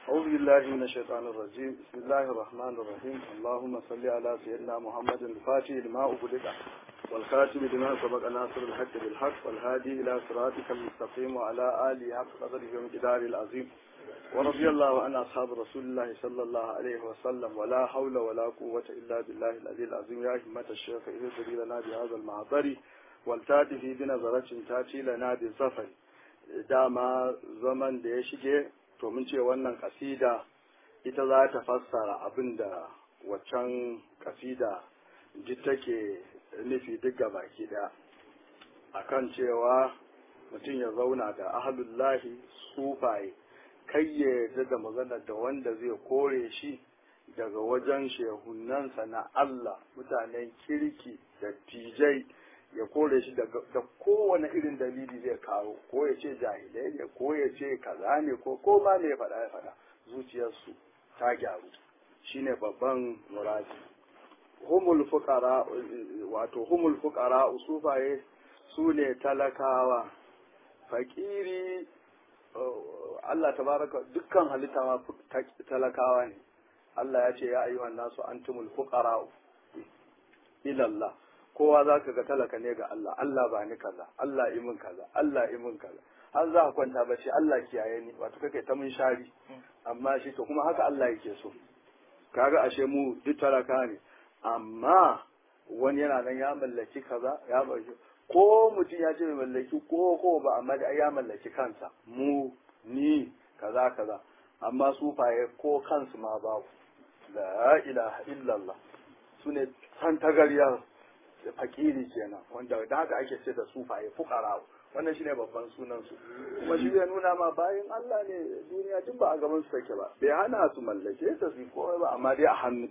أعوذ بالله من الشيطان الرجيم بسم الله الرحمن الرحيم اللهم صل على سيدنا محمد الفاتح لما أغلق والخاتم لما سبق ناصر الحق بالحق والهادي إلى صراطك المستقيم وعلى آله حق قدره ومقداره العظيم ورضي الله عن أصحاب رسول الله صلى الله عليه وسلم ولا حول ولا قوة إلا بالله العلي العظيم يا همة الشيخ اهدري لنا بهذا المعبر والتاتي بنظرة تاتي لنا بالظفر dama zaman da ya shige to mun ce wannan kasida ita za ta fassara abin da waccan kasida ji take nufi duk baki daya akan cewa mutum ya zauna da ahalullahi sufaye kai ya yarda da magana da wanda zai kore shi daga wajen shehunansa na Allah mutanen kirki da tijai ya kore shi da kowane irin dalili zai kawo ko ya ce jahilai ne ko ya ce kaza ne ko ko ma ne ya faɗa ya faɗa zuciyarsu ta gyaru shine babban muradi humul fuqara wato humul fuqara usufaye su ne talakawa fakiri Allah tabaraka dukkan halitta ma talakawa ne Allah ya ce ya ayyuhan nasu antumul fuqara ila Allah kowa za ka ga talaka ne ga Allah Allah ba ni kaza Allah imin kaza Allah imin kaza har za a kwanta bace Allah kiyaye ni wato kake ta mun shari amma shi to kuma haka Allah yake so kaga ashe mu duk talaka ne amma wani yana nan ya mallaki kaza ya mallaki ko mutum ya ce mai mallaki ko ko ba amma da ya mallaki kansa mu ni kaza kaza amma su faye ko kansu ma babu la ilaha illallah sune san tagariyar fakiri kenan wanda da haka ake ce da sufaye fukara wannan shine babban sunan su kuma shi zai nuna ma bayan Allah ne duniya duk ba a gaban su take ba bai hana su mallake ta su komai ba amma dai a hannu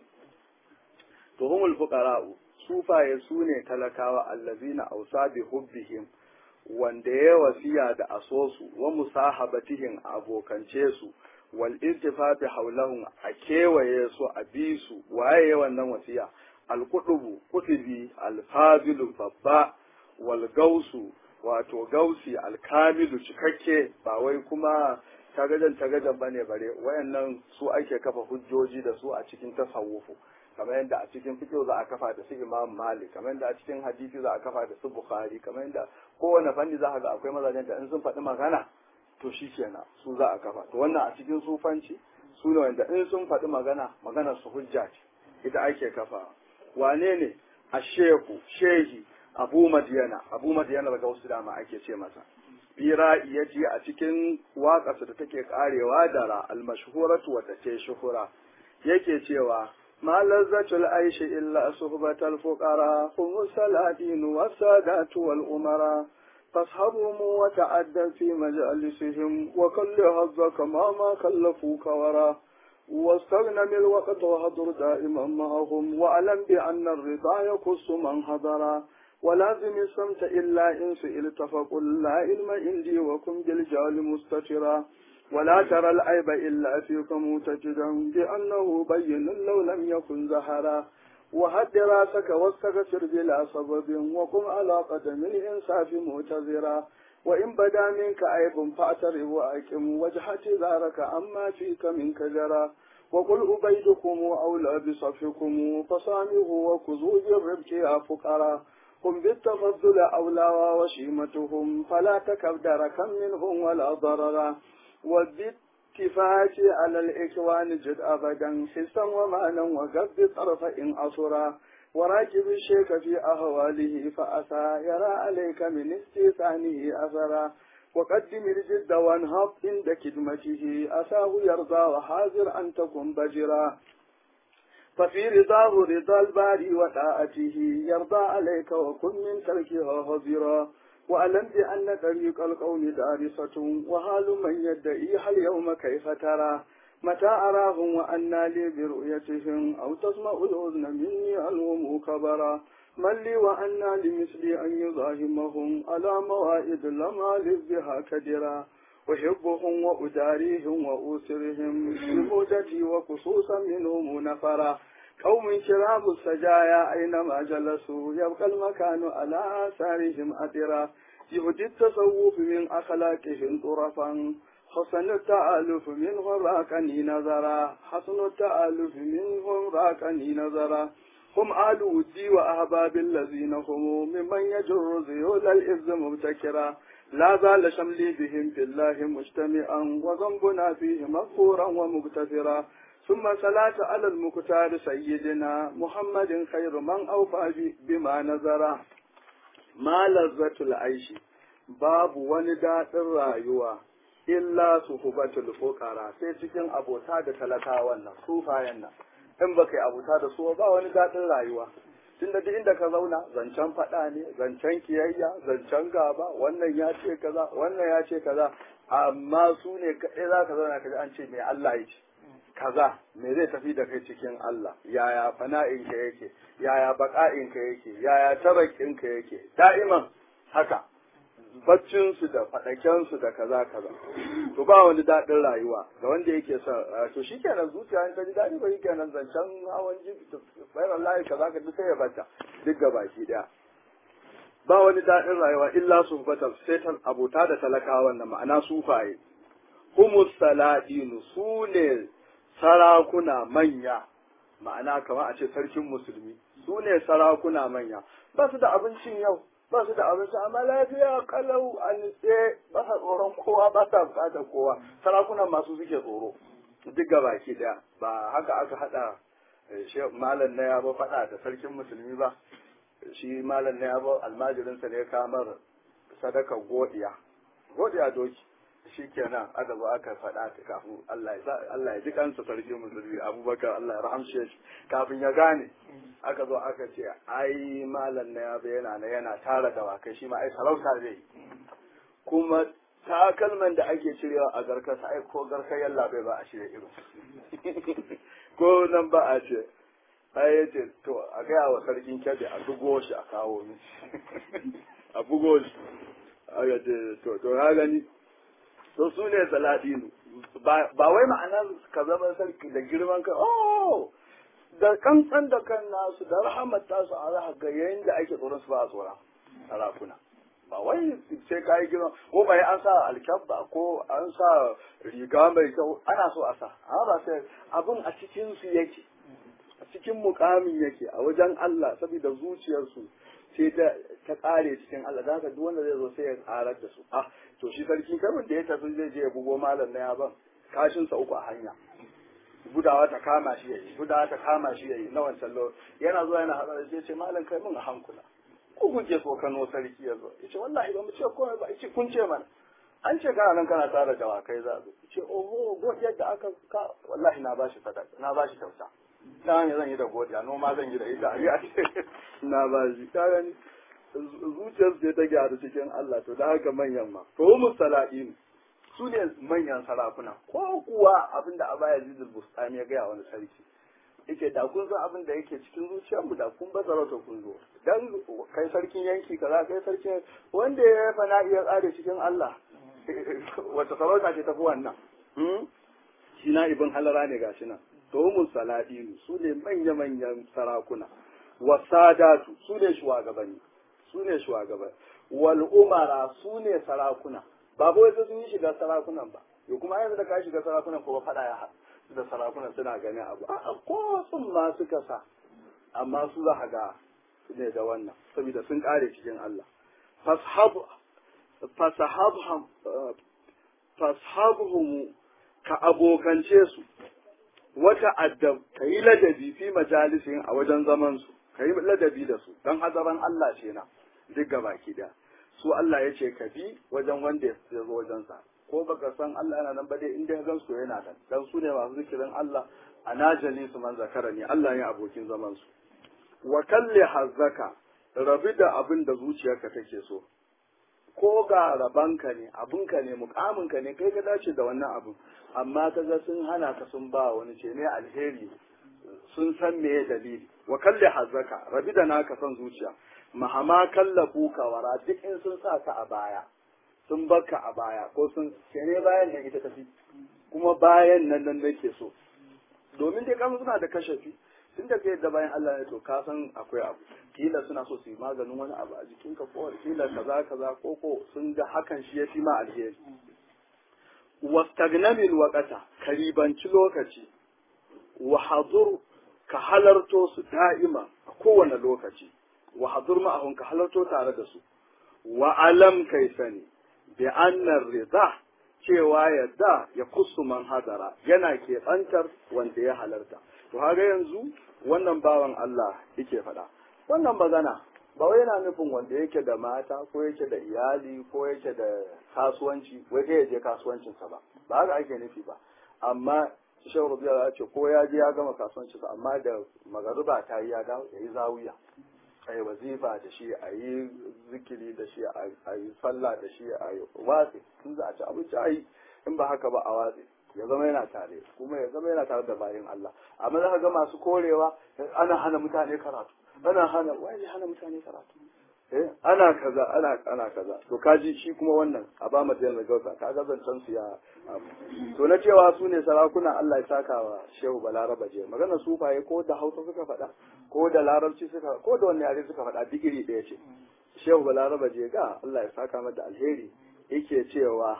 to humul fuqara sufaye su ne talakawa allazina ausa bi hubbihim wanda ya wasiya da asosu wa musahabatihim abokance su wal irtifafi haulahum a kewaye su a bi su waye wannan wasiya alkudubu kutubi alfazilu babba wal gausu wato gausi alkamilu cikakke ba wai kuma tagajan tagajan bane bare wayannan su ake kafa hujjoji da su a cikin tasawufu kamar yadda a cikin fiqh za a kafa da su Imam Malik kamar yadda a cikin hadisi za a kafa da su Bukhari kamar yadda kowane fanni za ka ga akwai mazajen da in sun faɗi magana to shi kenan su za a kafa to wannan a cikin sufanci su ne wanda in sun faɗi magana maganar su hujja ce ita ake kafa wane ne a shehu shehi abu madiyana abu madiyana daga wasu dama ake ce masa bira iya ji a cikin waƙarsa da take karewa da ra almashhuratu wadda ce shuhura yake cewa ma lazzatul aishi illa suhbatal fuqara hum saladin wasadatu wal umara فاصحبهم وتعدى في مجالسهم وكل هزك ما ما خلفوك ورا واستغنم الوقت وهضر دائما معهم واعلم بأن الرضا يقص من هضر ولازم السمت إلا إن سئلت فقل لا علم عندي وكن بالجال مستترا ولا ترى العيب إلا فيك متجدا بأنه بين لو لم يكن زهرا وهد راسك واستغفر بلا سبب وقم على قدم الإنصاف معتذرا وإن بدا منك عيب فاعترف وأكم وجهة ذارك عما فيك منك جرى وقل أبيدكم أولى بصفكم فصامه وكذوا بالربك يا فقراء هم بالتفضل أولى وشيمتهم فلا تكب دركا منهم ولا ضررا وبالاتفاق على الإكوان جد أبدا حسا ومانا وقد طرف إن أصرا وراكب الشيخ في أهواله فأسى يرى عليك من استيثانه أثرا وقدم الجد وانهض عند كدمته أساه يرضى وحاذر أن تكن بجرا ففي رضاه رضا الباري وطاعته يرضى عليك وكن من تركها هزرا وألم بأن طريق القوم دارسة وحال من يدعيها اليوم كيف ترى متى أراهم وأنا لي برؤيتهم أو تسمع الأذن مني ألوم كبرا من لي وأنا لمثلي أن يزاحمهم على موائد لما بها كدرا أحبهم وأداريهم وأسرهم بموجتي وخصوصا منهم نفرا قوم كرام السجايا أينما جلسوا يبقى المكان على آثارهم أثرا يهدي التصوف من أخلاقهم طرفا حسن التألف منهم راكني نظرا حسن التألف منهم راكني نظرا هم آل ودي وأحباب الذين هم ممن يجر ذيول الإذ مبتكرا لا زال شملي بهم في الله مجتمعا وذنبنا فيه مغفورا ومغتفرا ثم صلاة على المختار سيدنا محمد خير من أوفى بما نظر ما لذة العيش باب ونداء الرايوة illa suhubatul fuqara sai cikin abota da talakawan nan sufayen nan in baka yi abota da su ba wani daɗin rayuwa tun da duk inda ka zauna zancen faɗa ne zancen kiyayya zancen gaba wannan ya ce kaza wannan ya ce kaza amma su ne kaɗai za ka zauna kaji an ce me Allah ya ce kaza me zai tafi da kai cikin Allah yaya fana'inka yake yaya baka'inka yake yaya tarakinka yake da'iman haka baccinsu da faɗakensu da kaza kaza to ba wani daɗin rayuwa ga wanda yake sa to shi kenan zuciya in ta ji daɗi ba shi kenan zancen hawan jiki bayan Allah kaza ka duk sai ya bata duk ga baki ɗaya ba wani daɗin rayuwa illa su fatar sai ta abota da talakawan na ma'ana sufaye humus saladinu su ne sarakuna manya ma'ana kamar a ce sarkin musulmi su ne sarakuna manya ba su da abincin yau ba su da abinci amma lafiya kalau a nitse ba sa tsoron kowa ba sa bukatar kowa sarakunan masu suke tsoro duk ga baki daya ba haka aka hada malam na yabo faɗa da sarkin musulmi ba shi malam na yabo almajirinsa ne kamar sadaka godiya godiya doki shi kenan aka zo aka faɗa ta kafin Allah ya Allah ya ji kansa sarki musulmi Abubakar Allah ya rahamshe shi kafin ya gane aka zo aka ce ai malam na ya yana na yana tara dawakai shi ma ai sarauta zai yi kuma takalman da ake cirewa a garkasa ai ko garkar yalla bai ba a shirya irin ko nan ba a ce ai ya ce to a gaya wa sarkin kyabe a bugo shi a kawo mi a bugo shi aka ce to to ya gani to su ne saladinu ba wai ma'anar ka zama sarki da girman ka oh da kankan da kan nasu da rahamar tasu a za ga yayin da ake tsoron su ba a tsoron sarakuna ba wai sai ka yi girma ko bai an sa alkyabba ko an sa riga mai kyau ana so a sa amma ba sai abin a cikin su yake a cikin mukamin yake a wajen Allah saboda zuciyarsu sai ta ta kare cikin Allah da haka duk wanda zai zo sai ya karar da su ah to shi sarki kabin da ya tafi zai je ya bugo malam na yaban kashin sa uku a hanya gudawa ta kama shi yayi gudawa ta kama shi yayi na wancan lo yana zuwa yana hadar sai ce malam kai mun a hankula ko kun je so Kano sarki ya zo yace wallahi ba mu ce komai ba yace kun ce mana an ce kana nan kana tara dawakai za zo yace oho godiyar da aka ka wallahi na bashi sadaka na bashi kyauta na ne zan yi da godiya noma zan yi da ita a ce na bashi ka gani zuciyar ce ta gyaru cikin Allah to da haka manyan ma to mu sala'in su ne manyan sarakuna ko kuwa abin da abaya zidul bustani ya gaya wani sarki yake da kun san abin da yake cikin zuciyarmu da kun ba zarauta kun zo dan kai sarkin yanki kaza kai sarkin wanda ya fana iya tsare cikin Allah wata sarauta ce tafi wannan shi na ibn halara ne gashi nan to mu saladinu su ne manya manyan sarakuna wasadatu su ne shugabanni su ne shugabanni wal umara su ne sarakuna ba wai sai sun yi shiga sarakunan ba yau kuma yanzu da ka shiga sarakunan ko faɗa ya haɗu da sarakunan suna ganin abu a ko sun ma suka sa amma su za ga ne da wannan saboda sun kare cikin Allah fashabuhum ka abokance su wata addab ka yi ladabi fi majalisin a wajen zaman su ka yi ladabi da su don hazaran Allah ce na duk baki daya su Allah ya ce ka bi wajen wanda ya zo wajensa ko baka san Allah yana nan ba dai inda ya gansu yana nan dan su ne masu zikirin Allah a najali su man zakara ne Allah ne abokin zaman su wa kalli hazzaka rabi da abin da zuciyarka take so ko ga rabanka ne abinka ne mukaminka ne kai ka dace da wannan abin amma kaga sun hana ka sun ba wani ce ne alheri sun san me dalili wa kalli hazzaka rabi da naka san zuciya mahama kallafu ka wara duk in sun sa ka a baya sun baka a baya ko sun ke ne bayan nan ita tafi kuma bayan nan nan nake so domin dai kan suna da kashafi tun da kai da bayan Allah ne to ka san akwai abu kila suna so su yi maganin wani abu a jikin ka ko kila kaza kaza ko ko sun ga hakan shi ya fi ma alheri wastagnamil waqata ka ribanci lokaci wa hadur ka halarto su da'ima a kowane lokaci wa hadur ma'ahun ka halarto tare da su wa alam kai sani bi annar rida cewa yadda ya kusu man hadara yana keɓantar wanda ya halarta to haga yanzu wannan bawan Allah yake faɗa wannan magana ba wai yana nufin wanda yake da mata ko yake da iyali ko yake da kasuwanci wai kai ya je kasuwancinsa ba ba haka ake nufi ba amma shehu rubiya ya ce ko ya je ya gama kasuwancinsa amma da magaruba ta yi ya dawo ya yi zawiya a yi wazifa da shi a yi zikiri da shi a yi sallah da shi a yi watsi in za a ci abinci a yi in ba haka ba a watsi ya zama yana tare kuma ya zama yana tare da bayan Allah amma za ka ga masu korewa ana hana mutane karatu ana hana wai hana mutane karatu eh ana kaza ana ana kaza to kaji shi kuma wannan a ba mu da gausa ka ga zancen su ya to na cewa su ne sarakuna Allah ya saka wa Shehu Balaraba je magana sufaye ko da Hausa suka faɗa ko da Larabci suka ko da wani yare suka faɗa digiri ɗaya ce Shehu Balaraba je ga Allah ya saka mata alheri yake cewa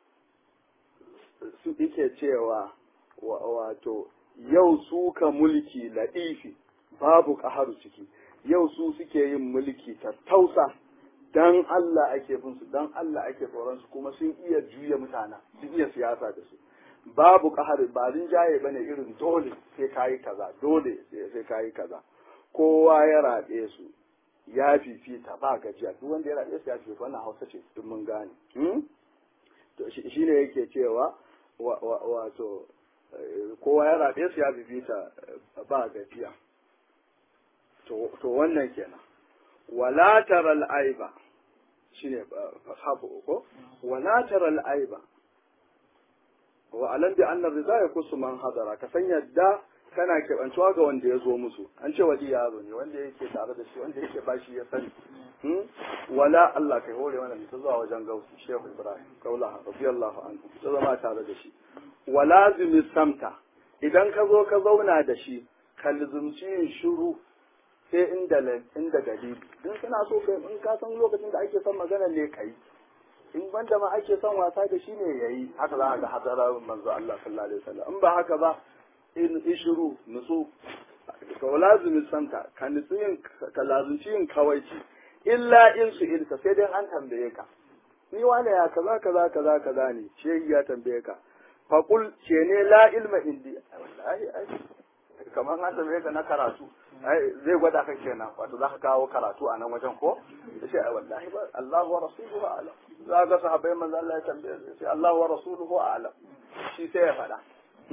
su yake cewa wato yau suka mulki ladifi babu ƙaharu ciki yau su suke yin mulki tattausa dan Allah ake bin su dan Allah ake tsoron su kuma sun iya juya mutana sun iya siyasa da su babu ƙahari ba rinjaye bane irin dole sai kayi kaza dole sai kayi kaza kowa ya raɗe su ya fifita ba gajiya duk wanda ya raɗe su ya fifita wannan hausa ce duk mun gane to shi ne yake cewa wato kowa ya raɗe su ya fifita ba gajiya to wannan kenan wala taral aiba shine fasabu ko wala taral aiba wa alam bi anna ridha yakusu man hadara ka san yadda kana kebantuwa ga wanda ya zo musu an ce wali yaro ne wanda yake tare da shi wanda yake bashi ya sani wala Allah kai hore mana mu zuwa wajen gausi Shehu Ibrahim kaula radiyallahu anhu ta zama tare da shi wala zimi samta idan ka zo ka zauna da shi ka lizumci yin shiru sai inda inda dalili in kana so kai in ka san lokacin da ake son magana ne kai in banda ma ake son wasa da shi ne yayi haka za ka ga hadara manzo Allah sallallahu alaihi wasallam in ba haka ba in ishiru nutsu ka lazimi santa ka nutsu yin ka lazimci yin kawaici illa in su ilka sai dai an tambaye ka ni wane ya kaza kaza kaza kaza ne shehi ya tambaye ka faqul ce ne la ilma indi wallahi ai kamar an tambaye ka na karatu zai gwada ka kenan wato za ka kawo karatu a nan wajen ko da shi ai wallahi ba Allah wa rasuluhu a'lam za ga sahabbai manzo Allah ya tambaye sai Allah wa rasuluhu a'lam shi sai ya faɗa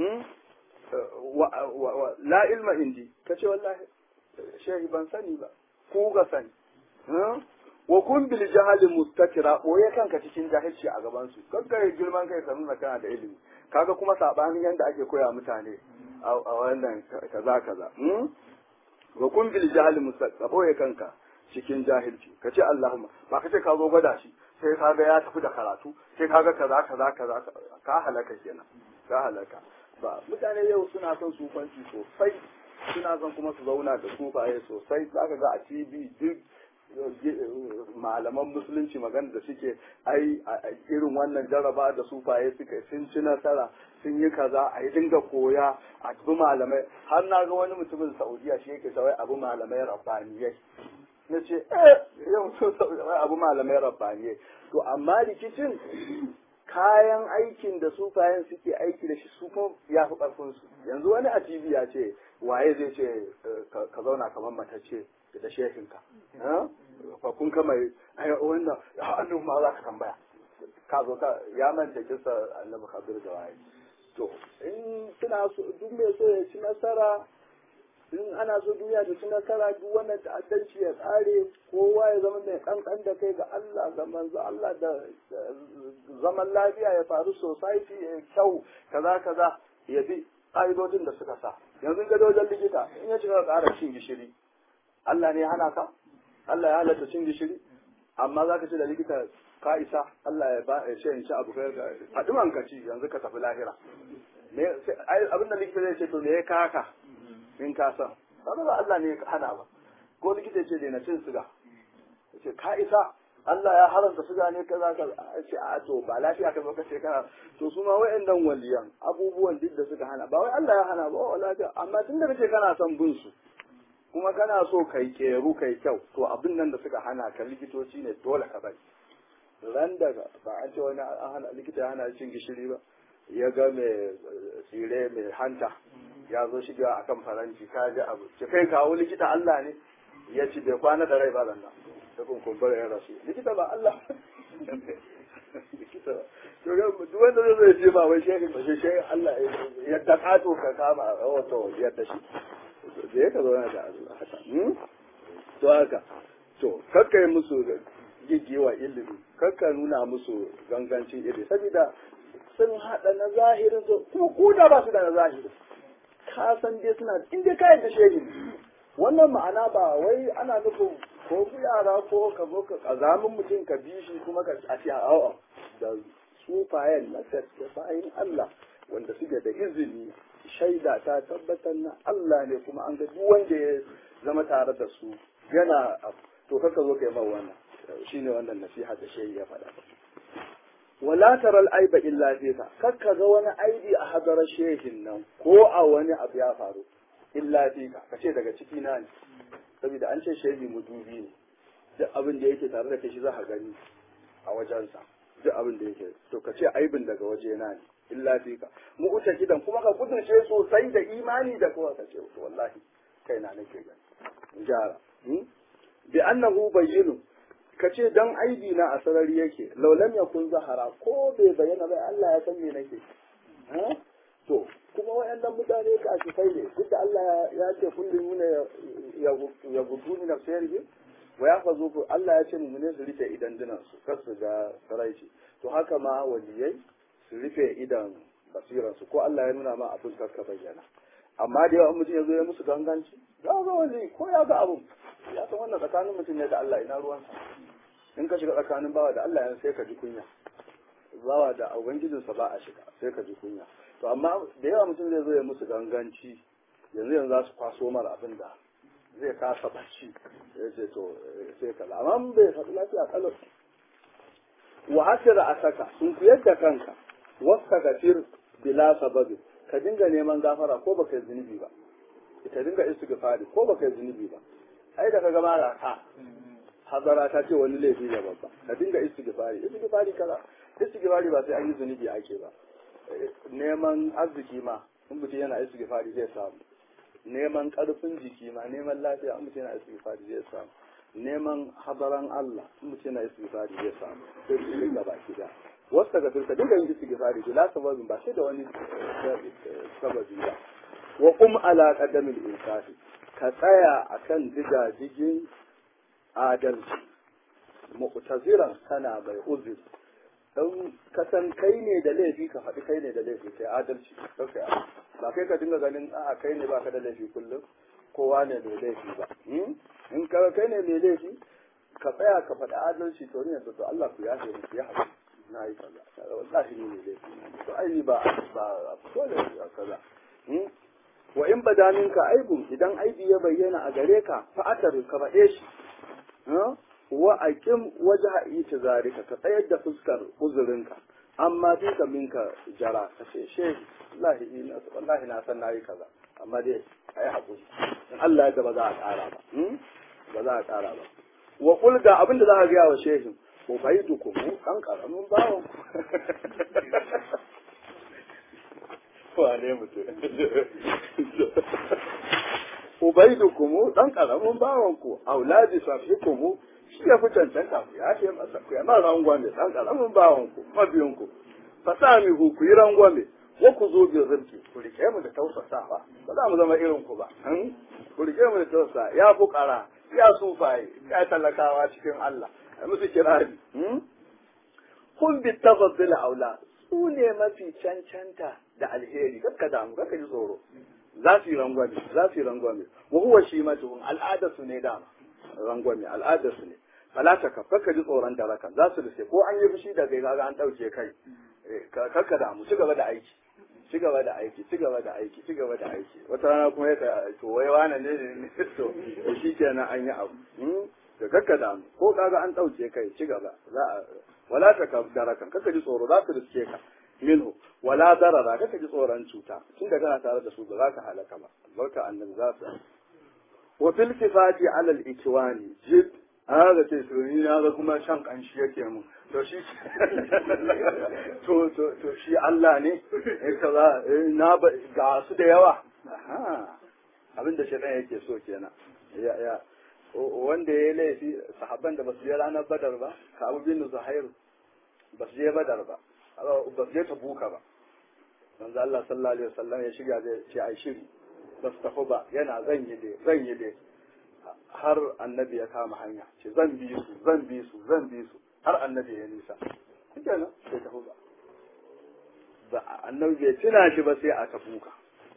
la ilma indi kace wallahi shehi ban sani ba ku ga sani wa kun bil jahali mustakira boye kanka cikin jahilci a gaban su kakka girman kai ka nuna kana da ilimi kaga kuma sabanin yanda ake koya mutane a wannan kaza kaza wa kun bil jahali mustakira boye kanka cikin jahilci kace Allahumma ba kace ka zo gwada shi sai kaga ya tafi da karatu sai kaga kaza kaza kaza ka halaka kenan ka halaka ba mutane yau suna son sufanci sosai suna son kuma su zauna da sufaye sosai zaka ga a TV duk malaman musulunci magana da suke ai irin wannan jaraba da sufaye suka sun ci nasara sun yi kaza a yi dinga koya a bi malamai har na ga wani mutumin saudiya shi yake sawai abu malamai rabbaniyai na ce eh yau sun saudiya abu malamai rabbaniyai to amma rikicin kayan aikin da sufayen suke aiki da shi su kuma ya fi ƙarfin su yanzu wani a TV ya ce waye zai ce ka zauna kamar matacce da shehinka fa kun kama ai wannan hannun ma za ka tambaya ka zo ka ya manta kisa annabi kabir da waye to in suna so duk mai so ya ci nasara in ana so duniya ta ci nasara duk wannan ta'addanci ya tsare kowa ya zama mai kankan da kai ga Allah ga manzo Allah da zaman lafiya ya faru society ya kyau kaza kaza ya bi ƙa'idodin da suka sa yanzu ga wajen likita in ya cika ƙara cin gishiri Allah ne ya hana ka Allah ya halatta cin gishiri amma za ka ce da likita ka isa Allah ya ba ya ce in ci abu kai faɗi man ka ci yanzu ka tafi lahira abinda likita zai ce to me ya kaka in ka san ba ba Allah ne ya hana ba ko likita ce da na cin siga ce ka isa Allah ya haramta suga ne kaza kaza a ce a to ba lafiya ka zo ka ce kana to su ma wayannan waliyan abubuwan duk da suka hana ba wai Allah ya hana ba wa lafiya amma tunda kace kana son bin su kuma kana so kai keru kai kyau to abin nan da suka hana ka likitoci ne dole ka bari ran da ba an ce wani an hana likita ya hana cin gishiri ba ya ga mai tsire mai hanta ya zo shiga akan faranti ka ji abu ce kai kawo likita Allah ne ya ci bai kwana da rai ba nan ta kunkumbura ya rasu likita ba Allah likita ba to ga duk wanda zai zai ce ba wai shehin ba shehin Allah yadda kato ka kama wato yadda shi da ya ka zo da Allah haka to haka to kakkai musu gigewa ilimi kakka nuna musu gangancin ilimi saboda sun haɗa na zahirin su kuma ko da ba su da na zahirin ka san dai suna in dai kayan da shehin wannan ma'ana ba wai ana nufin ko ku yara ko ka zo ka kazamin mutum ka bi shi kuma ka a ce a'a da sufayen na gaske bayan Allah wanda suke da izini shaida ta tabbatar na Allah ne kuma an ga duk wanda ya zama tare da su yana to kaka zo kai mawa wannan shine wannan nasiha da shehi ya faɗa wala taral aiba illa fika kakka ga wani aibi a hadarar shehin nan ko a wani abu ya faru illa fika kace daga ciki na ne saboda an ce shehi mudubi ne duk abin da yake tare da kai shi za ka gani a wajensa duk abin da yake to kace aibin daga waje na ne illa fika mu uta kidan kuma ka kudurce sosai da imani da kuma ka ce to wallahi kaina nake gani jara bi annahu bayyinu kace dan aibi na a sarari yake laulam yakun zahara ko bai bayyana bai Allah ya san me nake to kuma wayannan mutane ka shi kai ne duk da Allah ya ce kullum ne ya gudu ni nafsiyarhi wa ya fazo ku Allah ya ce mu ne su rufe idan dinan su kar su ga saraici to haka ma waliyai su rufe idan basiransu ko Allah ya nuna ma abin ka bayyana amma da yawan mutum ya zo ya musu ganganci za ga wali ko ya ga abun ya san wannan tsakanin mutum ne da Allah ina ruwansa in ka shiga tsakanin bawa da Allah yan sai ka ji kunya bawa da ubangijinsa ba a shiga sai ka ji kunya to amma da yawa mutum zai zo ya musu ganganci yanzu yanzu za su kwaso mara abin da zai kasa bacci ya ce to sai kaza amma bai faɗi lafiya kalau wa asira asaka sun kuyar da kanka wasta gafir bila sababi ka dinga neman gafara ko baka yi zunubi ba ka dinga istighfari ko baka yi zunubi ba ai da kaga mara ka hazara ta ce wani laifi ne babba ka dinga istighfari istighfari kaza istighfari ba sai an yi zunubi ake ba neman arziki ma in mutum yana istighfari zai samu neman karfin jiki ma neman lafiya in mutum yana istighfari zai samu neman hadaran Allah in mutum yana istighfari zai samu sai su dinga baki da wasu daga turka dinga yin istighfari bila sababin ba sai da wani sababi ba wa kum ala qadamil insafi ka tsaya akan digajigin adalci mu'taziran kana mai uzur don kasan kai ne da laifi ka faɗi kai ne da laifi kai adalci kai ba kai ka dinga ganin a kai ne baka da laifi kullum kowa ne mai laifi ba in ka kai ne mai laifi ka tsaya ka faɗi adalci to ne to Allah ku yafe mu ya haɗu na yi kaza wallahi ni ne laifi to ai ni ba ba dole kaza wa in bada minka aibun idan aibi ya bayyana a gare ka fa atar ka faɗe shi wa aqim wajha itizarika ka tsayar da fuskar uzurinka amma fi ka minka jara ka ce she wallahi ina wallahi na san nayi kaza amma dai ayi hakuri in Allah ya ba za a ƙara ba ba za a ƙara ba wa qul ga abinda za ka ga wa shehin ko bai duku mu dan karamin bawon wane mutum ubaidukumu dan karamin bawan ku auladi safikumu shi ya fi cancanta ku ya ce masa ku yana rangwame dan karamin bawan ku mabiyin ku fasami ku ku yi rangwame wa ku zo bin rizki ku rike mu da tausasawa ba za mu zama irin ku ba ku rike mu da tausasa ya fukara ya sufaye ya talakawa cikin Allah a musu kirari kun bi tafaddil aula su ne mafi cancanta da alheri kakka damu kakka ji tsoro za su yi rangwame za su yi rangwame wa huwa shi matuhun al'adar su ne dama rangwame al'adar su ne falata ka kakka ji tsoron da raka za su rufe ko an yi fushi da kai kaga an ɗauke kai kakka damu ci gaba da aiki ci gaba da aiki ci gaba da aiki ci gaba da aiki wata rana kuma ya to wai wane ne ne to shi kenan an yi abu da kakka damu ko kaga an ɗauke kai ci gaba za a wala ta ka darakan kaka ji tsoro za ka riske ka minhu wala darara kaka ji tsoron cuta tun da kana tare da su ba za ka halaka ba barka annabi za su wa fil kifati ala al ikwani jid haka ce to ni na ga kuma shan kanshi yake mu to shi to to to shi Allah ne eh kaza na ga su da yawa abin da shaitan yake so kenan ya ya wanda ya laifi sahabban da basu je ranar badar ba ka abu bin zuhair basu je badar ba basu je tabuka ba manzo Allah sallallahu alaihi wasallam ya shiga zai ce ai shiri basu tafi ba yana zan yi dai zan yi dai har annabi ya kama hanya ce zan bi su zan bi su zan bi su har annabi ya nisa kenan sai tafi ba ba annabi bai tuna shi ba sai a tabuka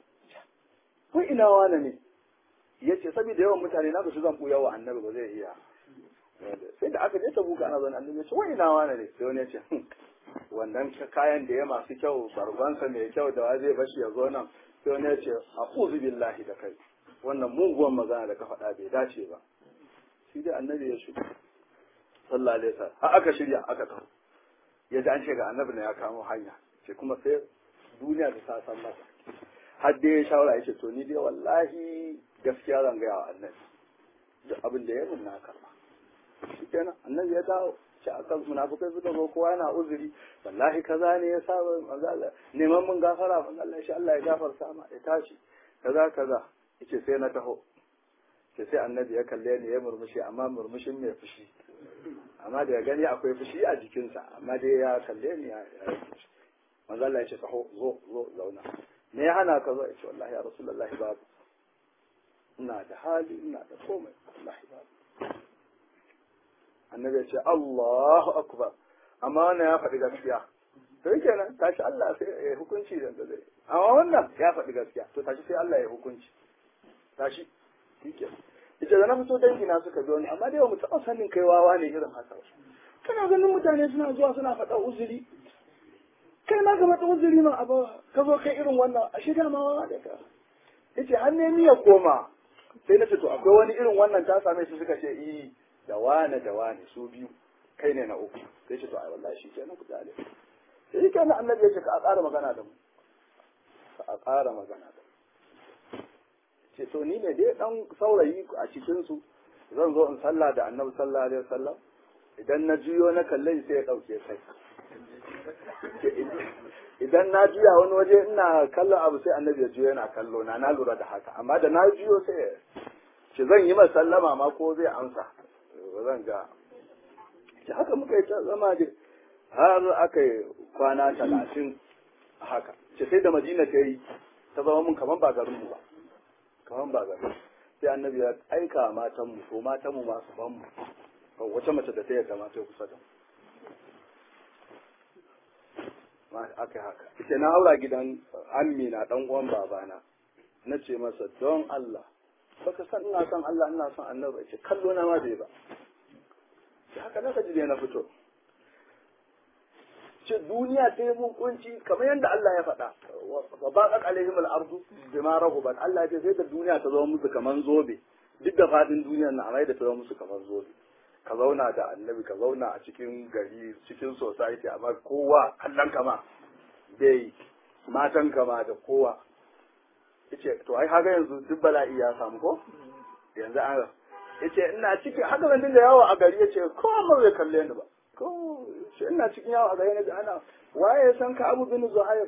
ko ina wane ne ya ce saboda yawan mutane na su zan buya wa annabi ba zai iya sai da aka je ta buka ana zan annabi ya ce wai ina wane ne sai wani ya ce wannan kayan da ya masu kyau barbansa mai kyau da wa zai bashi ya zo nan sai wani ya ce a'udhu billahi da kai wannan muguwan magana da ka faɗa bai dace ba shi dai annabi ya shi sallallahu alaihi wasallam har aka shirya aka tafi ya ji an ce ga annabi ne ya kamo hanya ce kuma sai duniya ta san masa har dai ya shawara ya ce to ni dai wallahi gaskiya zan gaya wa annabi duk abin da ya mun na karba shi kenan annabi ya dawo ce a kan munafukai suka zo kowa yana uzuri wallahi kaza ne ya sa manzala neman mun gafara manzala shi Allah ya gafarta ma ya tashi kaza kaza yace sai na taho ce sai annabi ya kalle ni ya murmushi amma murmushin mai fushi amma da ya gani akwai fushi a jikinsa amma dai ya kalle ni ya manzala ya ce taho zo zo zauna me ya hana ka zo ya ce wallahi ya rasulullahi babu ina da hali ina da komai wallahi babu annabi ya ce Allahu akbar amma wannan ya faɗi gaskiya to yake nan tashi Allah sai ya hukunci da zai amma wannan ya faɗi gaskiya to tashi sai Allah ya hukunci tashi yake ita da na fito dangi na suka zo ni amma dai mu taɓa sanin kai wawa ne irin haka kana ganin mutane suna zuwa suna faɗa uzuri kai ma ka faɗa uzuri ma abu ka zo kai irin wannan a shida ma wawa da ka yace har ne ya koma sai na ce to akwai wani irin wannan ta same shi suka ce i da wane da wane su biyu kai ne na uku sai ce to ai wallahi shi kenan ku dale sai kenan annabi ya ce ka a ƙara magana da mu ka a ƙara magana da mu ce to ni ne dai dan saurayi a cikin su zan zo in sallah da annabi sallallahu alaihi wasallam idan na juyo na kalle sai ya dauke kai idan na juya wani waje ina kallon abu sai annabi ya juyo yana kallo na na lura da haka amma da na juyo sai ce zan yi sallama ma ko zai amsa ba zan ga ce haka muka yi ta zama da har aka yi kwana talatin haka ce sai da madina ta yi ta zama mun kaman ba garinmu ba kaman ba garin sai annabi ya aika matanmu ko matanmu masu banmu wace mace da ta yarda ma ta kusa da mu aka haka ita na haura gidan ammi na dan uwan babana na ce masa don Allah baka san ina son Allah ina son annabi ce kallo na ma bai ba da haka naka ji na fito ce duniya ta yi mun kunci kamar yadda Allah ya faɗa wa baqat alaihim al-ardu bima rahubat Allah ya ce sai da duniya ta zama musu kaman zobe duk da fadin duniyar na amma da ta zama musu kaman zobe ka zauna da annabi ka zauna a cikin gari cikin society amma kowa kallon kama bai matan kama da kowa yace to ai haka yanzu duk bala'i ya samu ko yanzu an yace ina cikin haka ban dinga yawo a gari yace ko amma bai kalle ni ba ko yace ina cikin yawo a gari ne ana waye ya san ka Abu bin Zuhair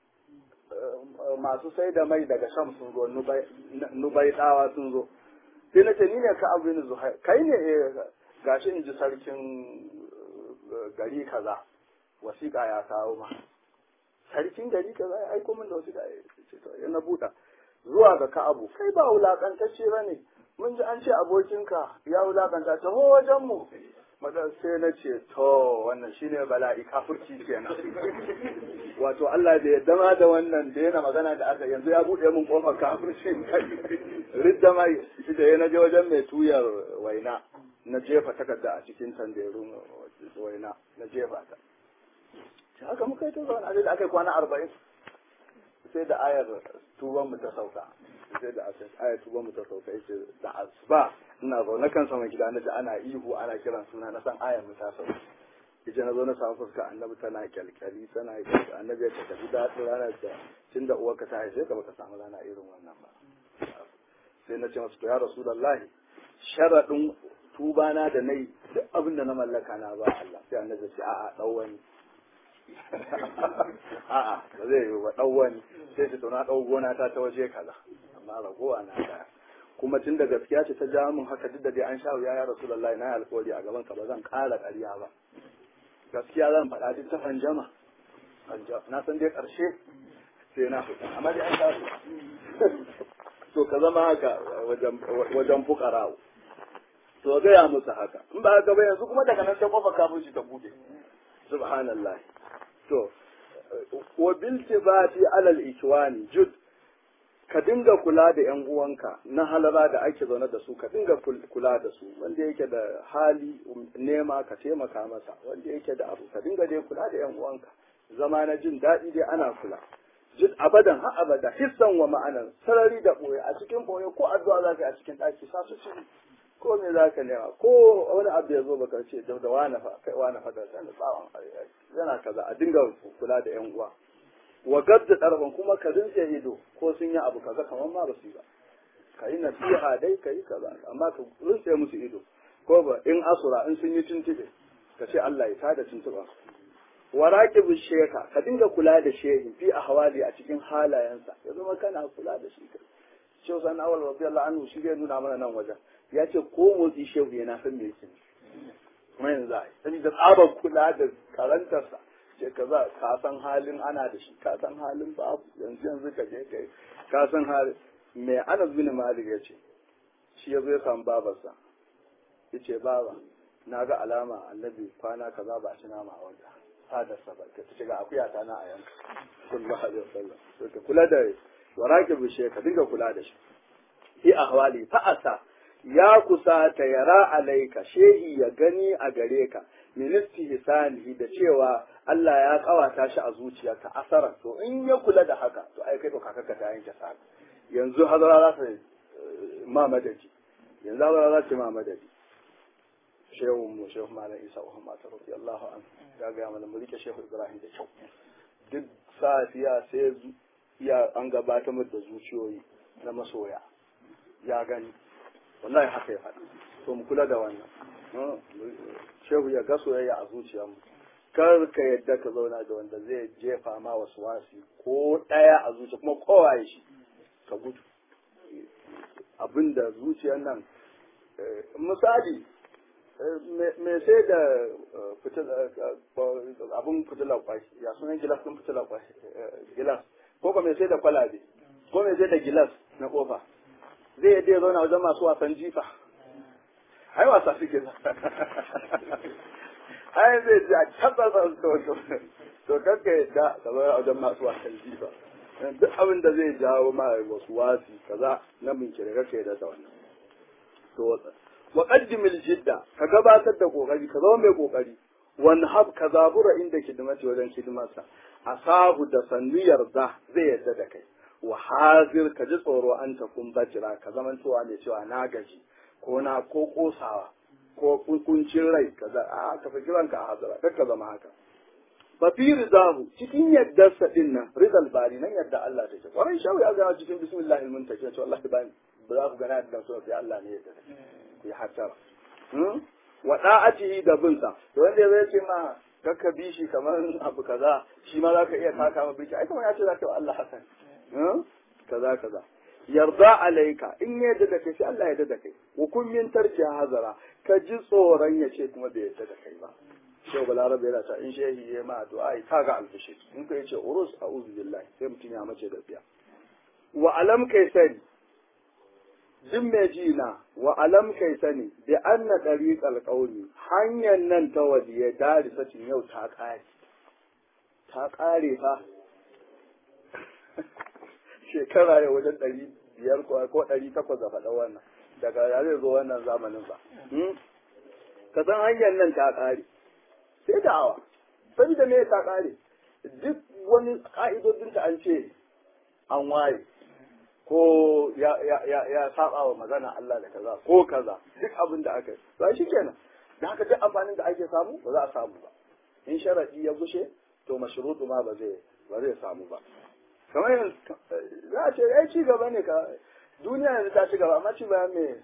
masu sai da mai daga Sham sun zo Nubai dawa sun zo sai na ce ni ne ka Abu bin Zuhair kai ne gashi in ji sarkin gari kaza wasiƙa ya kawo ma sarkin gari kaza ya aiko min da wasiƙa ya na buɗa zuwa ga ka'abu kai ba wulaƙantacce ba ne mun ji an ce abokinka ya wulaƙanta ta ho wajen mu madan sai na ce to wannan shine bala'i kafirci kenan wato Allah da ya dama da wannan da yana magana da aka yanzu ya buɗe min kofar kafirci ridda mai da ya naje wajen mai tuyar waina na jefa takarda a cikin tanderun waina na jefa ta haka muka yi ta zaune a da aka yi kwana arba'in sai da ayar tuban mu ta sauka sai da aka aya tuba mu ta sauka yace da asuba ina zaune kan sama gida na ji ana ihu ana kiran suna na san ayan mu ta sauka yace na zo na samu fuska annabi tana kyalkyali tana kyalkyali annabi ya tafi daɗin ranar da tunda uwarka ta haife ka baka samu rana irin wannan ba sai na ce masu to ya rasulullahi sharaɗin tuba na da nayi duk abin da na mallaka na ba Allah sai annabi ya ce a'a dau wani a'a ba zai yi ba dau wani sai ce to na dau gona ta ta waje kaza amma ragowa na da kuma tun da gaskiya ce ta ja min haka duk da dai an sha wuya ya rasulullahi na yi alƙawari a gaban ka ba zan ƙara ƙarya ba gaskiya zan faɗa duk ta fanjama na san dai ƙarshe sai na fita amma dai an sha wuya to ka zama haka wajen fukara to gaya musu haka in ba haka ba yanzu kuma daga nan sai kofa kafin shi ta bude subhanallah to wa bil tibati alal ikwani jud ka dinga kula da yan uwanka na halara da ake zaune da su ka dinga kula da su wanda yake da hali nema ka taimaka masa wanda yake da abu ka dinga dai kula da yan uwanka zama na jin daɗi dai ana kula jid abadan ha abada hissan wa ma'anan sarari da boye a cikin boye ko addu'a zaka yi a cikin ɗaki sa su ci ko me zaka nema ko wani abu ya zo baka ce da da wani fa kai wani fa da sanin tsawon yana kaza a dinga kula da yan uwa wa gadda ɗarfan kuma ka rinse ido ko sun yi abu kaza kamar ma ba su yi ba ka yi nasiha dai ka yi kaza amma ka rinse musu ido ko ba in asura in sun yi tuntube ka ce Allah ya tada tuntuba wa raqibu sheka ka dinga kula da shehi fi ahwali a cikin halayensa ya zama kana kula da shi kai shehu san awal radiyallahu anhu shi zai nuna mana nan wajen ya ce ko motsi shehu yana san me yake kuma yanzu ai saboda tsabar kula da karantarsa ce kaza ka san halin ana da shi ka san halin babu yanzu yanzu ka je kai ka san halin me Anas bin Malik ya ce shi ya zo ya samu babarsa yace baba na ga alama annabi kwana kaza ba a ci nama a wajen fadarsa ba ta shiga akuya ta na a yanka sallallahu alaihi wasallam to ka kula da warake bishe ka dinga kula da shi fi ahwali fa'asa ya kusa ta yara alaika shehi ya gani a gare ka ministi hisanihi da cewa Allah ya kawata shi a zuciyarka asara to in ya kula da haka to ai kai to kakarka ta yanke sa yanzu hazara za ta ma madadi yanzu hazara za ta ma madadi shehu mu shehu malam isa uhma ta rabbi Allahu an ya ga mana mu rike shehu ibrahim da kyau duk safiya sai ya an gabatar mu da zuciyoyi na masoya ya gani wallahi haka ya faɗi to mu kula da wannan shehu ya ga soyayya a zuciyarmu kar ka yadda ka zauna da wanda zai jefa ma wasu wasi ko ɗaya a zuciya kuma kowaye shi ka gudu abinda zuciyar nan misali me sai da abin fitilar kwai ya sunan gilas ɗin fitilar kwai gilas ko kuma me sai da kwalabe ko me sai da gilas na kofa zai yadda ya zauna wajen masu wasan jifa ai wasa suke ai zai ji a tabbata to to kanka yadda ka zauna wajen masu wasan jifa duk abin da zai jawo ma wasu wasi kaza na bincike kake da wannan to wa qaddimil jidda ka gabatar da kokari ka zama mai kokari wan hab ka zabura inda kidimati wajen kidimarsa asabu da sannu yarda zai yarda da kai wa hazir ka ji tsoro an takun bajira ka zaman cewa mai cewa na gaji ko na ko kosawa ko kuncin rai kaza a ka fi kiranka a hazara kar ka zama haka fa fi ridahu cikin yaddarsa din nan ridal bari nan yadda Allah take kwarai shawi ya ga cikin bismillahil muntakin to Allah ba ba za ku gana da so sai Allah ne yadda ku yi hatara wa da'atihi da binsa to wanda zai ce ma kakka bi shi kamar abu kaza shi ma zaka iya taka ma biki ai kamar ya ce zaka yi Allah hasan kaza kaza yarda alaika in ya yarda da kai sai Allah ya yarda da kai hukun min tarki hazara ka ji tsoron ya ce kuma bai yarda da kai ba shau balarabe yana ta in shehi ya ma addu'a ai kaga alfishi in ka yace urus a'udhu billahi sai mutum ya mace da biya wa alam kai sani jin mai ji na wa alam kai sani bi anna dariqal qawmi hanyar nan ta wadiye dari sacin yau ta kare ta kare fa shekara ya wajen ɗari biyar ko ɗari takwas da faɗa wannan daga ya zai zo wannan zamanin ba ka san hanyar nan ta ƙare sai da'awa sai da me ta ƙare duk wani ƙa'idodinta an ce an waye ko ya ya ya, ya saba wa magana Allah da kaza ko kaza duk abin da aka yi ba shi kenan da haka duk amfanin da ake samu ba za a samu ba in sharadi ya gushe to mashrutu ma ba zai ba zai samu ba kamar yanzu za a ce ai ci gaba ne ka duniya yanzu ta ci gaba amma ci bayan me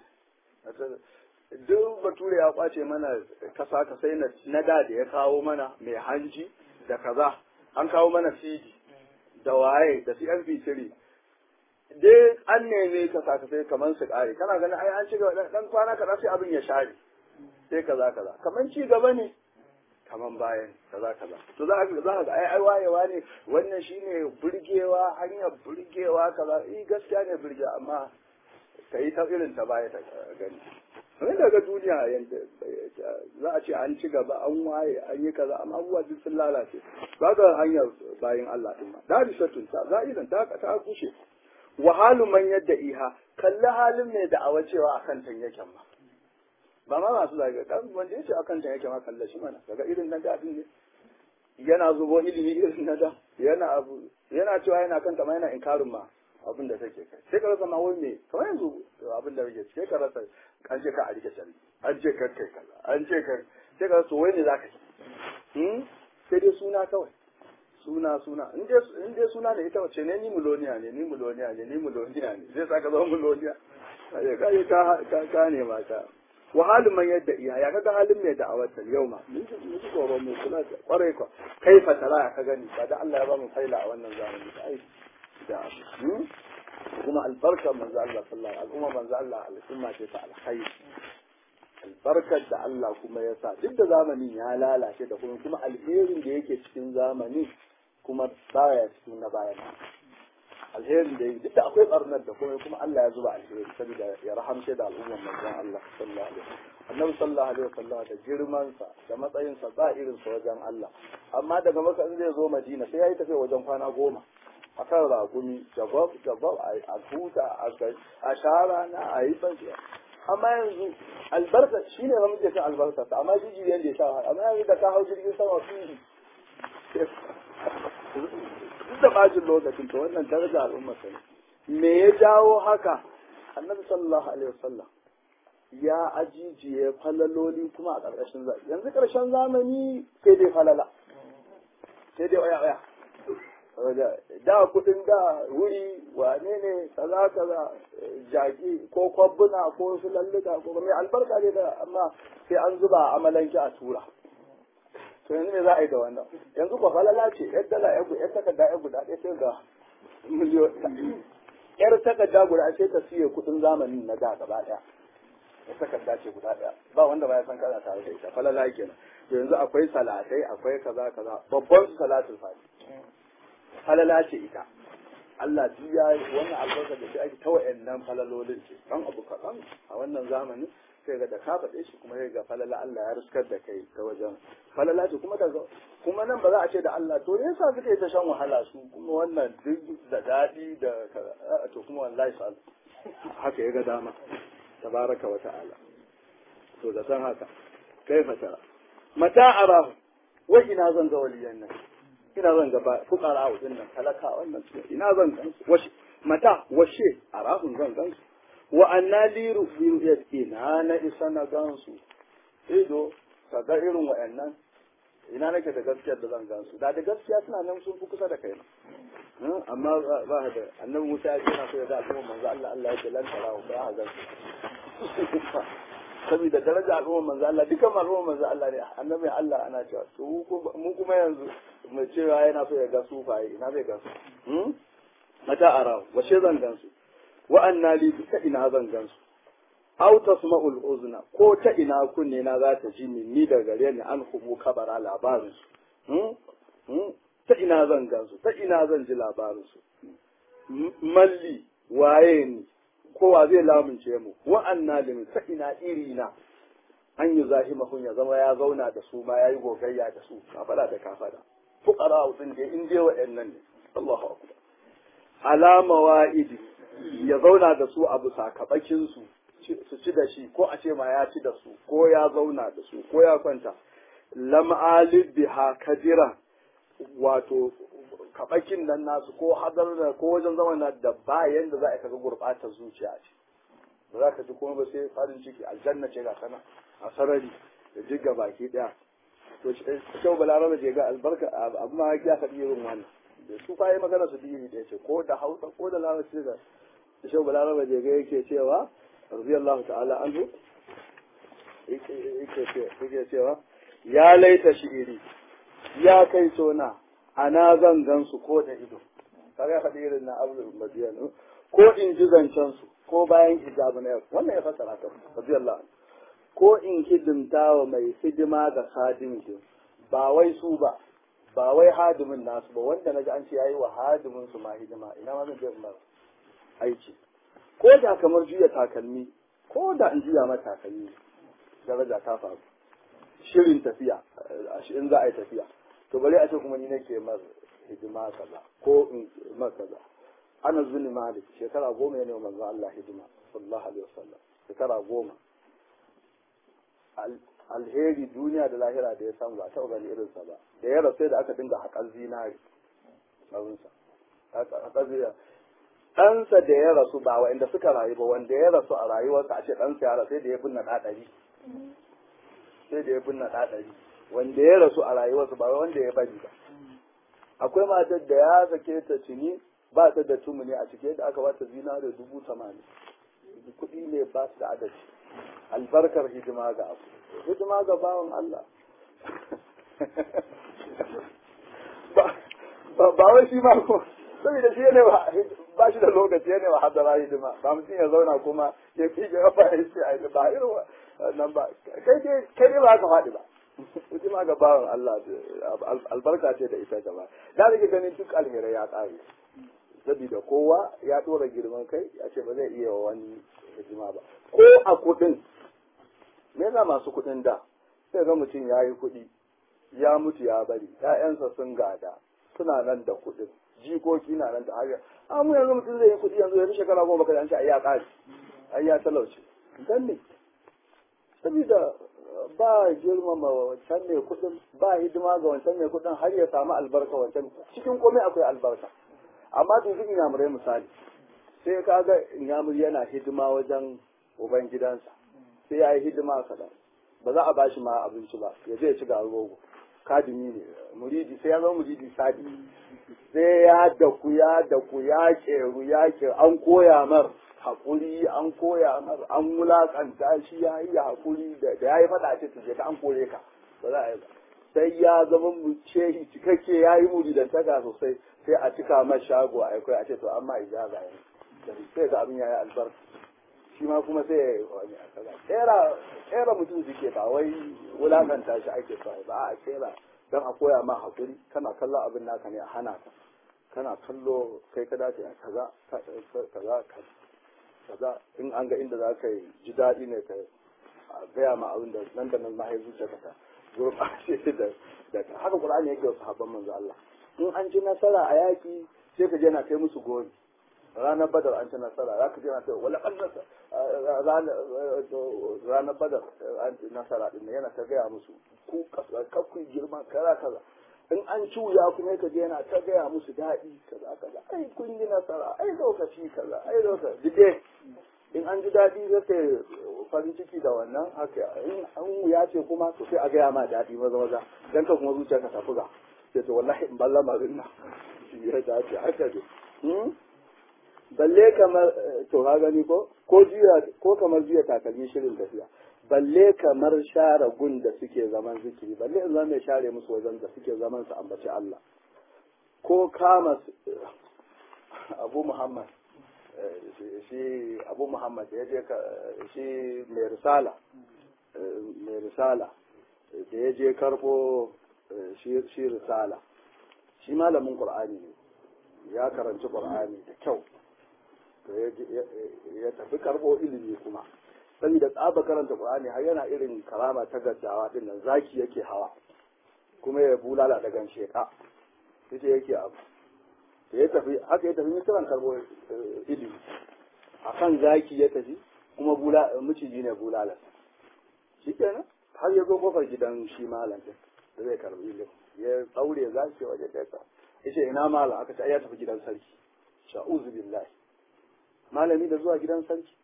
duk bature ya kwace mana kasa kasai na da da ya kawo mana mai hanji da kaza an kawo mana cd da waye da cmp3 dai an neme kasa kasai kamar su kare kana ganin ai an ci gaba dan kwana kaza sai abin ya share sai kaza kaza kamar ci gaba ne kaman bayan kaza kaza to za ka za ka ai ai wayewa ne wannan shine burgewa hanyar burgewa kaza eh gaskiya ne burge amma kai ta irin ta baya ta gani kamar daga duniya yanda za a ce an ci gaba an waye an yi kaza amma abubuwa duk sun lalace ba ga hanyar bayan Allah din ma da risatun ta za'idan ta ta kushe wa halu man yadda iha kalli halin mai da'awa cewa akan tan yake ma ba ma masu zage kan wanda yace akan ta yake ma kalle shi mana daga irin nan da ne yana zubo ilimi irin na da yana abu yana cewa yana kan ta ma yana inkarin ma abin da take kai sai ka rasa ma wai me kamar yanzu abin da yake sai ka rasa an ce ka a rike shari an ce ka kai kaza an ce ka sai ka rasa wai ne zaka yi sai dai suna kawai suna suna in dai in dai suna ne ita wace ne ni muloniya ne ni muloniya ne ni muloniya ne zai saka zama muloniya kai kai ka ka ka ne ma ka wa halin man yadda iya ya kaga halin mai da'awar ta yau ma mun ji mun ji tsoron mu kula da kwarai ko kai fatara ka gani ba da Allah ya ba mu faila a wannan zamani ai da kuma albarkar manzo Allah sallallahu alaihi wasallam manzo Allah al'umma ce ta alkhairi albarkar da Allah kuma ya sa duk da zamanin ya lalace da kuma kuma alherin da yake cikin zamani kuma baya cikin na bayan alherin da duk da akwai barnar da kuma kuma Allah ya zuba alheri saboda ya rahamce da al'umman manzon Allah sallallahu alaihi wasallam annabi sallallahu alaihi wasallam da girman sa da matsayin sa ba irin sa wajen Allah amma daga maka in zai zo Madina sai yayi tafiya wajen kwana goma akan ragumi jabab jabab a huta a shara na a yi tsakiya amma yanzu albarka shine ba muke kan albarka amma jijiyan da ya sha amma yanzu da ka hau jirgin sama fi duk da bajin lokacin to wannan daraja al'ummar sa me ya jawo haka annabi sallallahu alaihi wasallam ya ajijiye falaloli kuma a ƙarƙashin zamani yanzu ƙarshen zamani sai dai falala sai dai waya waya da kudin da wuri wane ne kaza kaza jaki ko kwabbuna ko su lalluka ko mai albarka ne da amma sai an zuba amalanki a tura to yanzu me za a yi da wannan yanzu ko falala ce yar dala yar guda yar takarda yar guda ɗaya sai ga miliyon yar takarda guda sai ta siye kudin zamanin na da gaba ɗaya yar takarda ce guda ɗaya ba wanda ba ya san kana tare da ita falala kenan to yanzu akwai salatai akwai kaza kaza babban su salatul fati falala ce ita Allah duk ya wannan albarkar da shi ake ta wa'annan falalolin ce dan abu kaɗan a wannan zamanin sai ga da ka faɗe shi kuma sai ga falala Allah ya riskar da kai ta wajen falala ce kuma daga kuma nan ba za a ce da Allah to ne yasa suka yi ta shan wahala su kuma wannan duk da daɗi da to kuma wallahi sal haka ya ga dama tabaraka wa ta'ala to da san haka kaifa tara mata arahu wa ina zan ga waliyan nan ina zan ga fukara a din nan talaka wannan ina zan gan su washe mata washe arahun zan gan su wa anna li ru'yat ina na isa na gan su ido ka ga irin wa'annan ina nake da gaskiyar da zan gan su da da gaskiya suna nan sun fi kusa da kai amma ba da annabi Musa ya ce na so ya ga al'umma manzo Allah Allah ya ce lan tarahu ba ha gan su saboda daraja al'umma manzo Allah dukan al'umma manzo Allah ne annabi Allah ana cewa to mu kuma yanzu mu cewa yana so ya ga sufaye ina zai ga su mata ara wace zan gan su wa anna li ta ina zan gan su aw tasma'ul uzna ko ta ina kunne na za ta ji ni da gare ni an hubu kabara labarin su ta ina zan gan su ta ina zan ji labarin su malli waye ni kowa zai lamunce mu wa'anna lim ta ina iri na an yi zahimahun ya zama ya zauna da su ma ya yi gogayya da su kafada da kafada fuqara din da in je wa'annan ne Allahu akbar alama wa'idi ya zauna da su a bisa kabakin su su ci da shi ko a ce ma ya ci da su ko ya zauna da su ko ya kwanta lam alib biha kadira wato kabakin nan nasu ko hadar da ko wajen zaman na da ba yanda za a kaga gurbatar zuciya ce ba za ka ji kuma ba sai farin ciki aljanna ce ga sana a sarari da jiga baki daya to shau balaraba je ga albarka abu ma ya faɗi irin wannan da su fa yi magana su diri da ce ko da hausa ko da larabci da shau balaraba je ga yake cewa radiyallahu ta'ala anhu yake cewa ya laita shi'iri ya kai sona ana zan gan su ko da ido kaga faɗi irin na abu madiyan ko in ji zancen su ko bayan hijabu na yau wannan ya fassara ta radiyallahu anhu ko in hidimta wa mai hidima ga hadimin ba wai su ba ba wai hadimin nasu ba wanda naji an ce yayi wa hadimin su ma hidima ina ma zan je in mara aiki ko da kamar juya takalmi ko da in juya ma takalmi daraja ta faru shirin tafiya in za a yi tafiya to bari a ce kuma ni nake mar hidima kaza ko in mar kaza ana zuni malik shekara goma ya ne wa manzon Allah hidima sallallahu alaihi wasallam shekara goma alheri duniya da lahira da ya samu ba taɓa gani irinsa ba da ya rasu da aka dinga haƙar zinari ɗansa ɗansa da ya rasu ba wa'inda suka rayu ba wanda ya rasu a rayuwarsa a ce ɗansa ya rasu sai da ya binne ɗaɗari sai da ya binne ɗaɗari wanda ya rasu a rayuwarsa ba wanda ya bari ba akwai matar da ya sake ta cini ba ta da tumuni a cike da aka bata zinari dubu tamanin kuɗi ne ba su da adadi albarkar hidima ga abu hidima ga bawan Allah ba wai shi ma ko saboda shi ne ba shi da lokaci ne wa hadara hidima ba mutum ya zauna kuma ya fi ga ba ya ce ai ba irin nan ba kai dai kai dai ba ka faɗi ba hidima ga bawan Allah albarka ce da ita gaba da nake ganin duk alherai ya ƙare saboda kowa ya ɗora girman kai ya ce ba zai iya wani hidima ba ko a kuɗin me yasa masu kuɗin da sai ga mutum ya yi kuɗi ya mutu ya bari ƴaƴansa sun gada suna nan da kuɗin jikoki na nan da har a mu yanzu mutum zai yi kuɗi yanzu yanzu shekara goma kada an ce ai ya ƙare ai ya talauce dan ne saboda ba girmama wancan mai kuɗin ba hidima ga wancan mai kuɗin har ya samu albarka wancan cikin komai akwai albarka amma dubi inyamurai misali sai ka ga inyamuri yana hidima wajen uban gidansa sai ya yi hidima kaɗan ba za a ba shi ma abinci ba ya je ya ci garin rogo kadimi ne muridi sai ya zama muridi sadi sai ya daku ya daku ya keru ya keru an koya mar haƙuri an koya mar an wulaƙanta shi ya yi haƙuri da ya yi faɗa ce tuje ka an kore ka ba za a yi ba sai ya zama shehi cikakke ya yi muridantaka sosai sai a cika mar shago a akwai a ce to amma ijaza yanzu sai ga abin ya yi albarka shi ma kuma sai ya yi wani a kaza kera kera mutum suke ba wai wulakanta shi ake so ba a kera don a koya ma hakuri kana kallon abin naka ne a hana ka kana kallo kai ka dace kaza kaza kaza in an ga inda za ka yi ji daɗi ne ka gaya ma abin da nan da nan mahaifu ta kasa gurɓace da da haka qur'ani yake wasu habban manzo Allah in an ci nasara a yaki sai ka je na kai musu gori ranar badar an ci nasara za ka je na kai wala kan ranar badar an ci nasara din yana ta gaya musu ku kakku girma kaza kaza in an ci wuya kuma ka je yana ta gaya musu daɗi kaza kaza ai kun yi nasara ai lokaci kaza ai lokaci dike in an ji daɗi zai kai farin ciki da wannan haka in an wuya ce kuma to sai a gaya ma daɗi maza maza dan ka kuma zuciya ka tafi ga sai to wallahi in balla marin nan ya dace haka ne balle kamar to ha gani ko ko jiya ko kamar jiya takalmi shirin tafiya balle kamar share gun da suke zaman zikiri balle in zama mai share musu wajen da suke zaman su ambaci Allah ko kama Abu Muhammad shi Abu Muhammad ya je shi mai risala mai risala da ya je karbo shi risala shi malamin Qur'ani ne ya karanci Qur'ani da kyau ya tafi karbo ilimi kuma saboda tsaba karanta Qur'ani har yana irin karama ta gaddawa din nan zaki yake hawa kuma ya bulala da gan sheka ita yake abu da ya tafi haka ya tafi misiran karbo ilimi akan zaki ya tafi kuma bula miciji ne bulala shikenan har ya zo kofar gidan shi malam din da zai karbi ilimi ya tsaure zaki waje kai yace ina malam aka ce ai ya tafi gidan sarki sha'uzu billahi malami da zuwa gidan sarki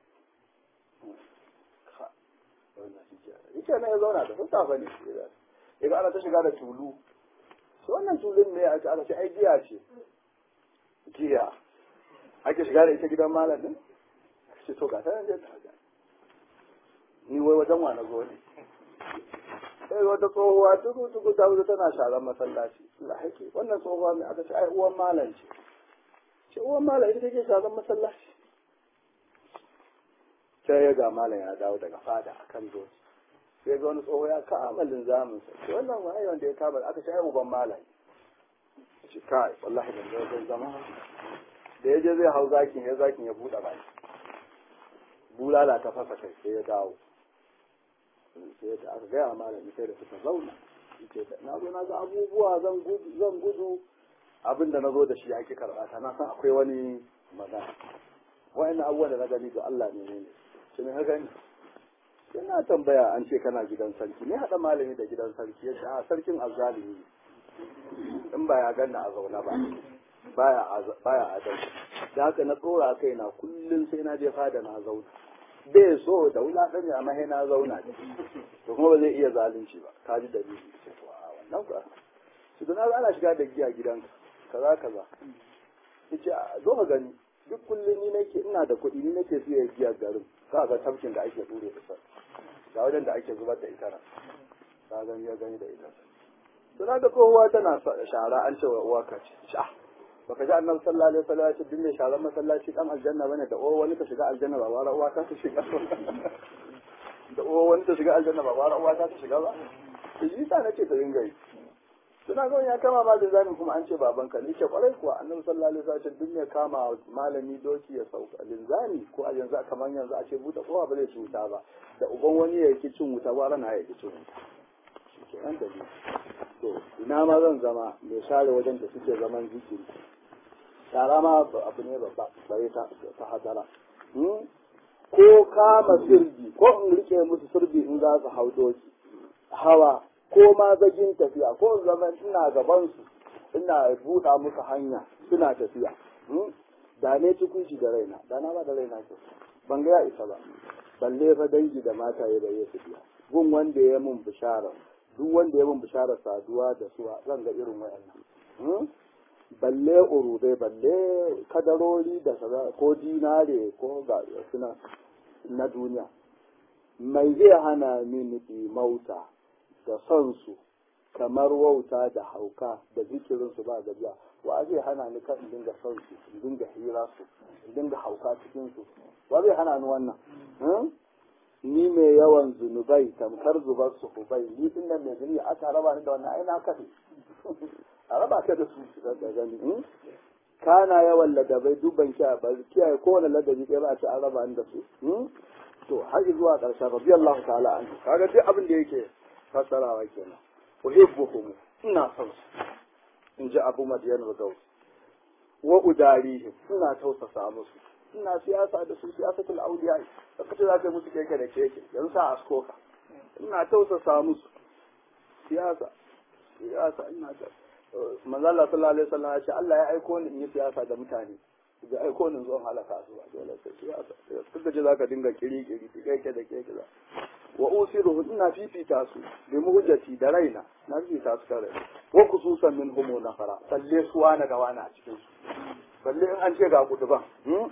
yace na ya zauna da sassafe ne ya ga ana ta shiga da tulu sai wannan tulun ne aka aka ce ai giya ce giya ake shiga da ita gidan malam din ce to ga ta nan ta ga ni wai wajen wa na zo ne sai wata tsohuwa tuku tuku ta wuce tana sharan masallaci Allah hake wannan tsohuwa mai aka ce ai uwan malam ce ce uwan malam ita take sharan masallaci sai ya ga malam ya dawo daga fada akan doki sai ga wani tsoho ya kama linzamin sa ce wannan wani wanda ya kama aka ce ai uban malam ce kai wallahi ban zo zan zama da ya je zai hau zakin ya zakin ya buɗe baki bulala ta fasa kai sai ya dawo sai da aka gaya malami sai da suka zauna ce na zo na ga abubuwa zan gudu zan gudu abinda na zo da shi ake karɓa ta na san akwai wani magana wa'annan abubuwan da na gani ga Allah ne ne shi ne gani sai na tambaya an ce kana gidan sarki ne haɗa malami da gidan sarki ya ce a sarkin azzalimi in ba ya ganna a zauna ba baya baya adalci da haka na tsora kai na kullum sai na je fada na zauna bai so da wulaƙan amma sai na zauna to kuma ba zai iya zalunci ba ka ji dalili ce to a wannan ku su da na ana shiga da giya gidanka kaza kaza yace zo ka gani duk kullum ni nake ina da kuɗi ni nake siya giya garin ka ga tafkin da ake dure da sa ga wajen da ake zubar da ita nan ka gani ya gani da ita to na ga kowa tana shara an ce wa uwa ka ce sha baka ji annabi sallallahu alaihi wasallam ya ce duk mai sharan masallaci dan aljanna bane da uwa wani ka shiga aljanna ba wara uwa ta shiga da uwa wani ta shiga aljanna ba wara uwa ta shiga ba to yi sa nace ta dinga yi suna ga ya kama ma linzamin kuma an ce babanka ni ce kwarai kuwa annabi sallallahu alaihi wasallam duk mai kama malami doki ya sauka linzami ko a yanzu kamar yanzu a ce buɗe kowa ba zai ci wuta ba da uban wani ya yi cin wuta ba rana ya yi cin wuta kenan da to ina ma zan zama mai share wajen da suke zaman zikiri shara ma abu ne babba bare ta ta hadara ko kama sirbi ko in rike musu sirbi in za su hau doki hawa ko ma zagin tafiya ko zaman ina gaban su ina buɗa musu hanya suna tafiya da ne tukunci da raina da na ba da raina ke ban ga ya isa ba balle fa dangi da mataye da ya biya gun wanda ya mun bishara duk wanda ya mun bishara saduwa da su zan ga irin wayannan balle urudai balle kadarori da kaza ko dinare ko ga suna na duniya mai zai hana mini mauta da son su kamar wauta da hauka da zikirin su ba gajiya wa zai hana ni kan in dinga son su in dinga hira su in dinga hauka cikin su wa zai hana ni wannan ni mai yawan zunubai tamkar zubar su hubai ni din nan mai zunubi aka raba ni da wannan ai na kafe a raba ka da su da gani kana yawan ladabai dubban kiyaye ba kiyaye kowane ladabi ɗaya ba a ce an raba ni da su to har zuwa ƙarshen radiyallahu ta'ala an kaga duk abin da yake fassarawa kenan uhibbuhum ina son su in ji abu madiyan rudaus wa udarihim ina tausasa musu ina siyasa da su siyasatul auliya da kace za ka yi musu keke da keke yanzu sa askoka ina tausasa musu siyasa siyasa ina ta manzo Allah sallallahu alaihi wasallam ya ce Allah ya aiko ni in yi siyasa da mutane da aiko ni zuwa halaka su ba dole sai siyasa duk da zaka dinga kiri kiri keke da keke da wa usiruhu ina fifita su bi muhjati da raina na fifita su kare wa khususan min humu nafara balle su wani ga wani a cikin su balle in an ce ga kutuban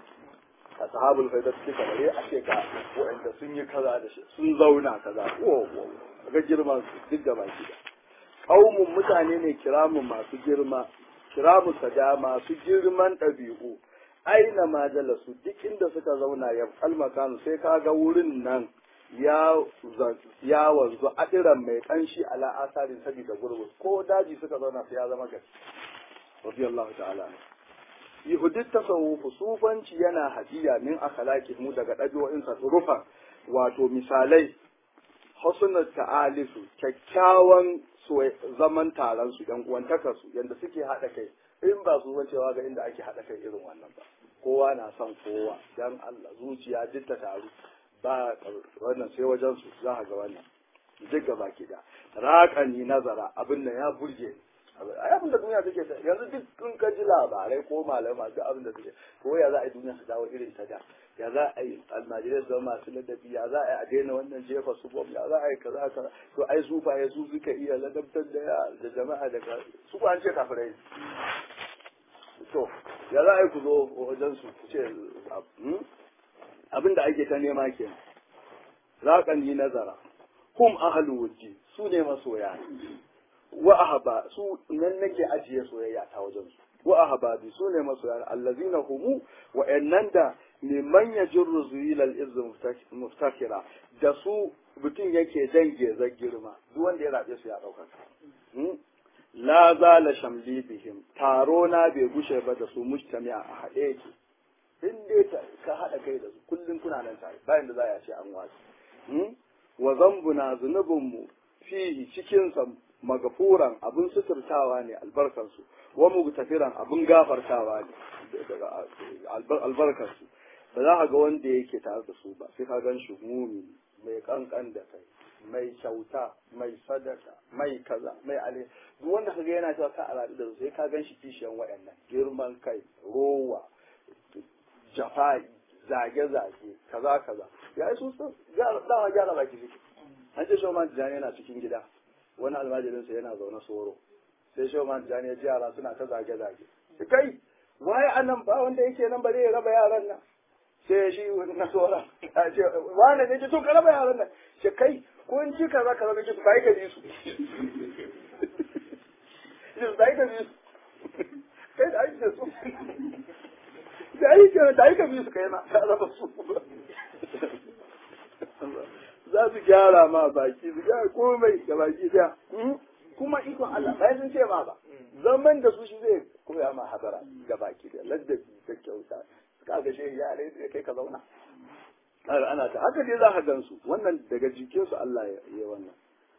a sahabul faida suke kamare a ce ga wa'anda sun yi kaza da shi sun zauna kaza wo wo ga girman su duk da baki da kaumun mutane ne kiramun masu girma kiramu sada masu girman ɗabi'u aina ma jalasu duk inda suka zauna ya kalmakanu sai ka ga wurin nan ya ya wanzu adiran mai kanshi ala asarin sabida gurbus ko daji suka zauna sai ya zama gaske radiyallahu ta'ala yahudit tasawufu sufanci yana hadiya min akhlaqi mu daga dabi'o'in sa rufa wato misalai husnul ta'alisu kyakkyawan zaman taron su yan uwantakar su yanda suke hada kai in ba su wancewa ga inda ake hada kai irin wannan ba kowa na son kowa dan Allah zuciya duk ta taru ba wannan sai wajen su za ga wannan duk gaba ki da raƙani nazara abin nan ya burge ai abin da duniya take yanzu duk kun ka ji labarai ko malamai duk abin da suke ko ya za a yi duniya su dawo irin ta da ya za a yi almajirai su zama masu ladabi ya za a yi a daina wannan jefa su bom ya za a yi kaza kaza to ai su fa su suka iya ladabtar da da jama'a da su ba an ce kafirai to ya za a yi ku zo wajen su ku ce abin da ake ta nema ke raƙan yi nazara hum ahlu wujji su ne masoya wa ahaba su nan nake ajiye soyayya ta wajen su wa ahababi su ne masoya allazina humu wa annan da mimman yajurru zuyil al-izz muftakira da su mutum yake dange zan girma duk wanda ya rabe su ya dauka la zala shamli bihim taro na bai gushe ba da su mujtami'a a haɗe yake in dai ka haɗa kai da su kullum kuna nan tare bayan da za a ce an wasu wa zambuna zunubinmu fihi cikinsa magafuran abin suturtawa ne albarkarsu wa mugtafiran abin gafartawa ne albarkarsu ba za ka ga wanda yake tare da su ba sai ka gan shi mumi mai kankan da kai mai kyauta mai sadaka mai kaza mai ale duk wanda kaga yana cewa ka alaɗu da su sai ka gan shi kishiyan waɗannan girman kai rowa jafa'i zage-zage kaza kaza ya yi sun dama gyara baki suke an ce shawman tijjani yana cikin gida wani almajirinsa yana zaune soro sai shawman tijjani ya ji yara suna ta zage-zage kai waye annan ba wanda yake nan ba zai raba yaran nan sai shi na tsoron a ce wane ne ke tun ka raba yaran nan ce kai ko in ci kaza kaza kake su bai ka bi su su bai ka bi su kai da ake su da aika da aika biyu su kai na ka raba su za su gyara ma baki su gyara komai da baki daya kuma ikon Allah bayan sun ce ma ba zaman da su shi zai koya ma hadara ga baki da ladabi da kyauta ka ga shi ya ne kai ka zauna ana ta haka dai za ka gansu wannan daga jikinsu Allah ya yi wannan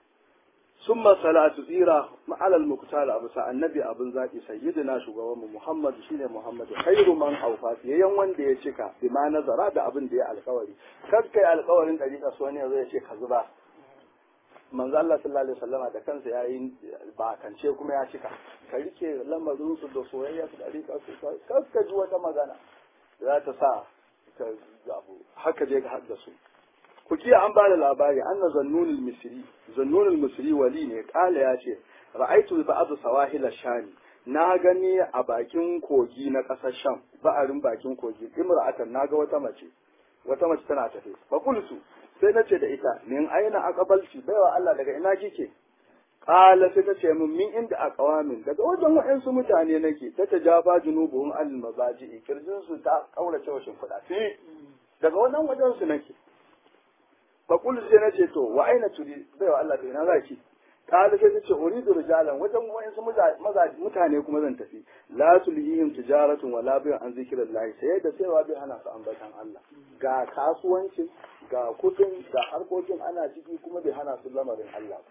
ثم صلاة tsira على المقتال أبو سعى النبي أبو ذاتي سيدنا شغوان محمد شيني محمد خير من أوفى يين wanda ya cika bima nazara da abin da ya alkawari kar kai alkawarin dariƙa so ne zai ce ka zuba manzo Allah sallallahu alaihi wasallama da kansa yayi ba kance kuma ya cika ka rike lamarin su da soyayya su dariƙa su kar ka ji wata magana za ta sa ka abu haka je ka haddasu ku kiya an bada labari anna zannunul misri zannunul misri wali ne kala ya ce ra'aitu ba'd sawahil shami na gani a bakin kogi na ƙasar sham ba'arin bakin kogi imra'atan naga wata mace wata mace tana tafe fa kulsu sai nace da ita min aina aqbalti baiwa Allah daga ina kike qala sai ta ce min min inda aqwamin daga wajen waɗansu mutane nake ta tajafa junubuhum al mazaji kirjin su ta kaurace wa shimfiɗa daga wannan wajen su nake faƙul sai na ce to wa aina turi bai wa Allah bai na zaki kala sai ta ce uridu rijalan wajen wayansu mutane kuma zan tafi la tulhihim tijaratun wala bi an zikrillah sai da sai bai hana su ambatan Allah ga kasuwancin ga kudin ga harkokin ana ciki kuma bai hana su lamarin Allah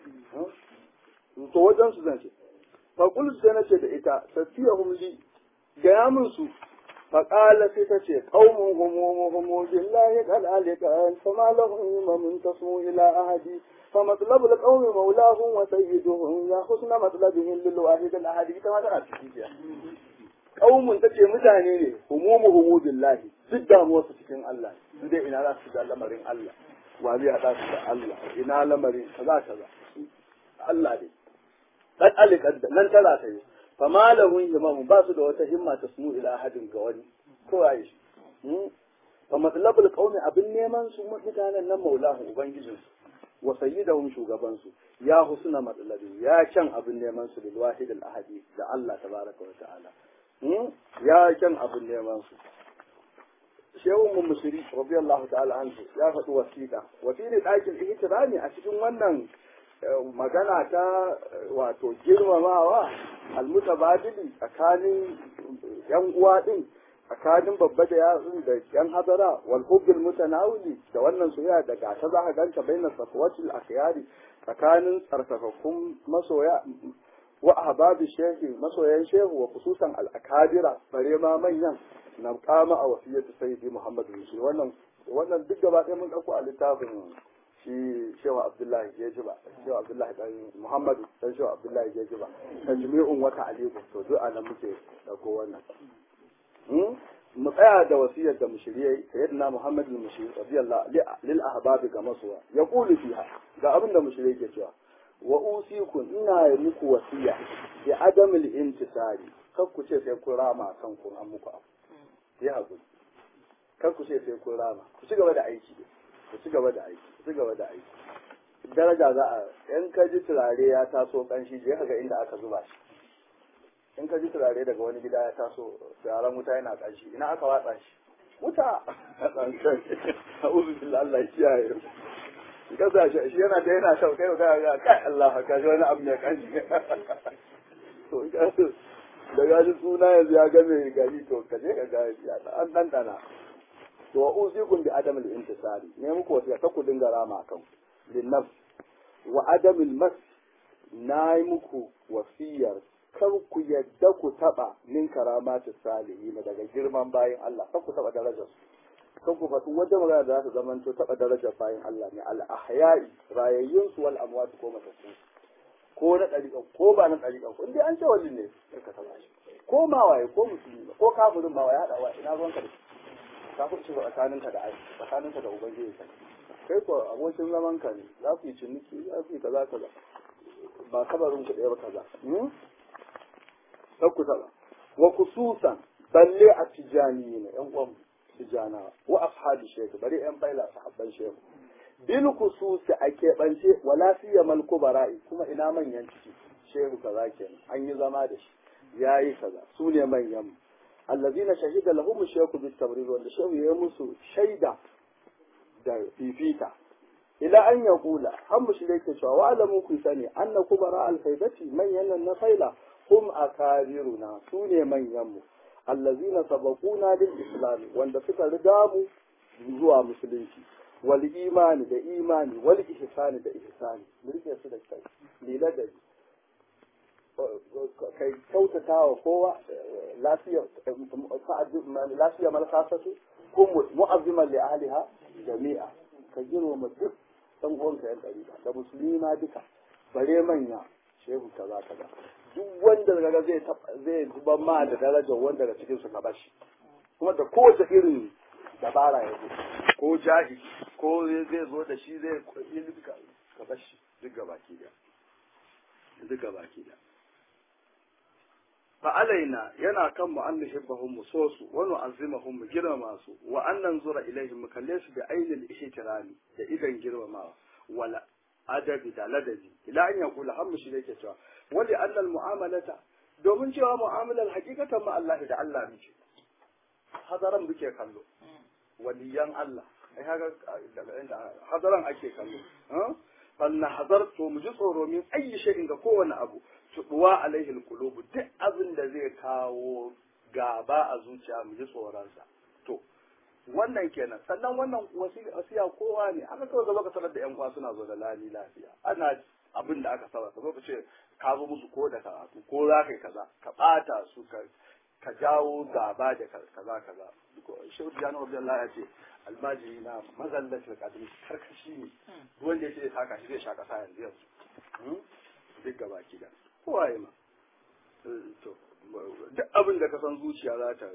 to wajen su zan ce faƙul sai na ce da ita tafiyahum li ga mun su فقال ستة قوم هم هم بالله قد علقان فما لهم من تصموا إلى أحد فمطلب القوم مولاهم وسيدهم يا حسن مطلبهم للواحد الأحد كما ترى قوم تتي mutane ne humumuhumu billahi duk damuwar su cikin Allah su dai ina za su da lamarin Allah wa zai hada su da Allah ina lamarin kaza kaza Allah ne dan alikan nan tana ta yi fama lahun himamu ba su da wata himma ta sunu ila ahadin ga wani ko ayi shi fa matlabul qaumi abin neman su mutanen nan maulahu ubangijin su wa sayyidahum shugaban su ya husna matlabi ya can abin neman su bil wahid al ahadi da Allah tabaraka wa ta'ala ya can abin neman su shehu mun musiri radiyallahu ta'ala anhu ya faɗi wasiƙa wa fi ɗakin ihtirami a cikin wannan magana ta wato girmamawa almutabadili tsakanin yan uwa din tsakanin babba da yatsun da yan hadara wal hubbil mutanawili da wannan soyayya da gata za ka ganta bainas safwatil akhyari tsakanin tsarkakakkun masoya wa ahbabi shehi masoyan shehu wa khususan al akabira bare ma manyan na kama a wasiyatu sayyidi muhammadu wannan wannan duk gaba ɗaya mun ɗauko a littafin shi shewa abdullahi geji ba shewa abdullahi dan muhammadu dan shewa abdullahi geji ba tajmi'un wata aliku to duk anan muke dauko wannan mu tsaya da wasiyar da mushriyai sayyidina muhammad bin mushri radiyallahu lil ahbab ga masuwa ya kulu fiha ga abin da mushriyai ke cewa wa usikum ina yi muku wasiya bi adamil intisari kar ku ce sai kun rama kan kun an muku abu ya hakuri kar ku ce sai kun rama ku ci gaba da aiki ku ci gaba da aiki ku ci gaba da aiki daraja za a in ka ji turare ya taso kanshi je ka ga inda aka zuba shi in ka ji turare daga wani gida ya taso turaren wuta yana kanshi ina aka watsa shi wuta a uzu billah Allah ya kiyaye kasa shi shi yana da yana shau kai ga ga kai Allah ka ji wani abu mai kanshi to da gaji suna yanzu ya ga mai gari to ka je ka ga ya an dandana to wa usikum bi adamil intisari ne muku wasiya ka ku dinga rama kan linnaf wa adamil mas nayi muku wasiyar kar ku yadda ku taba min karamatu salihin daga girman bayin Allah kar ku taba darajar su kan ku faɗi wata magana da za ta zama to taɓa darajar bayan Allah ne al ahyai rayayyun su wal amwat ko matattu ko na ɗariƙan ko ba na ɗariƙan ko indai an ce wallin ne sai ka taɓa shi ko ma waye ko musulmi ba ko kafirin ma waye haɗa wa ina ruwanka da shi kafin ci tsakaninka da tsakaninka da ubangiji ka kai ko abokin zaman ka ne za ku yi ciniki za ku yi kaza kaza ba kabarin ku ɗaya ba kaza kar ku taɓa wa kususan balle a tijani ne ƴan uwan tijana wa ashabi shehu bari ƴan baila sahabban shehu bil kususi a keɓance wala siyamal kubara'i kuma ina manyan ciki shehu kaza kenan an yi zama da shi yayi kaza su ne manyan mu allazina shahida lahum shaykhu bit tabrir wanda shehu ya musu shaida da fifita ila an ya kula har mu shirye ke cewa wa'alamu ku sani anna kubara alfaidati manyan nan na faila hum akabiruna su ne manyan mu allazina sabaquna lil islam wanda suka riga mu zuwa musulunci wal imani da imani wal ihsani da ihsani rike su da kai lila da kai kyautata wa kowa lafiya lafiya malkasatu ko mu'azziman li ahliha jami'a ka girma duk dan uwanka yan dariƙa da musulmi ma duka bare manya shehu kaza kaza duk wanda daga zai zai zuba ma da darajar wanda daga cikin su ka bashi kuma da kowace irin dabara ya zo ko jahi ko zai zo da shi zai yi duka ka bashi duk gabaki da duk gabaki da fa alaina yana kan mu an nuhibbahum mu so su wa nu'azzimahum mu girmama su wa an nanzura ilaihim mu kalle su bi ainil ihtirami da idan girmamawa wala adabi da ladabi ila an yaqula har shi yake cewa wali annal mu'amalata domin cewa mu'amalar hakikatan ma Allah da Allah muke hadaran muke kallo waliyan Allah ai haka daga inda hadaran ake kallo fanna hazarto mu ji tsoro min ayi shay'in ga kowane abu tubuwa alaihi alqulubu duk abin da zai kawo gaba a zuciya mu ji tsoronsa to wannan kenan sannan wannan wasiya kowa ne aka kawai zama ka sanar da yan uwa suna zo da lali lafiya ana abin da aka saba ka zo ka ce ka zo musu ko da karatu ko za ka yi kaza ka bata su ka ka jawo gaba da kaza kaza shehu jana abdullahi ya ce almajiri na mazallatul qadri karkashi ne wanda ya ce ya saka shi zai sha kasa yanzu yanzu duk gaba ki da kowaye ma to duk abin da ka san zuciya za ta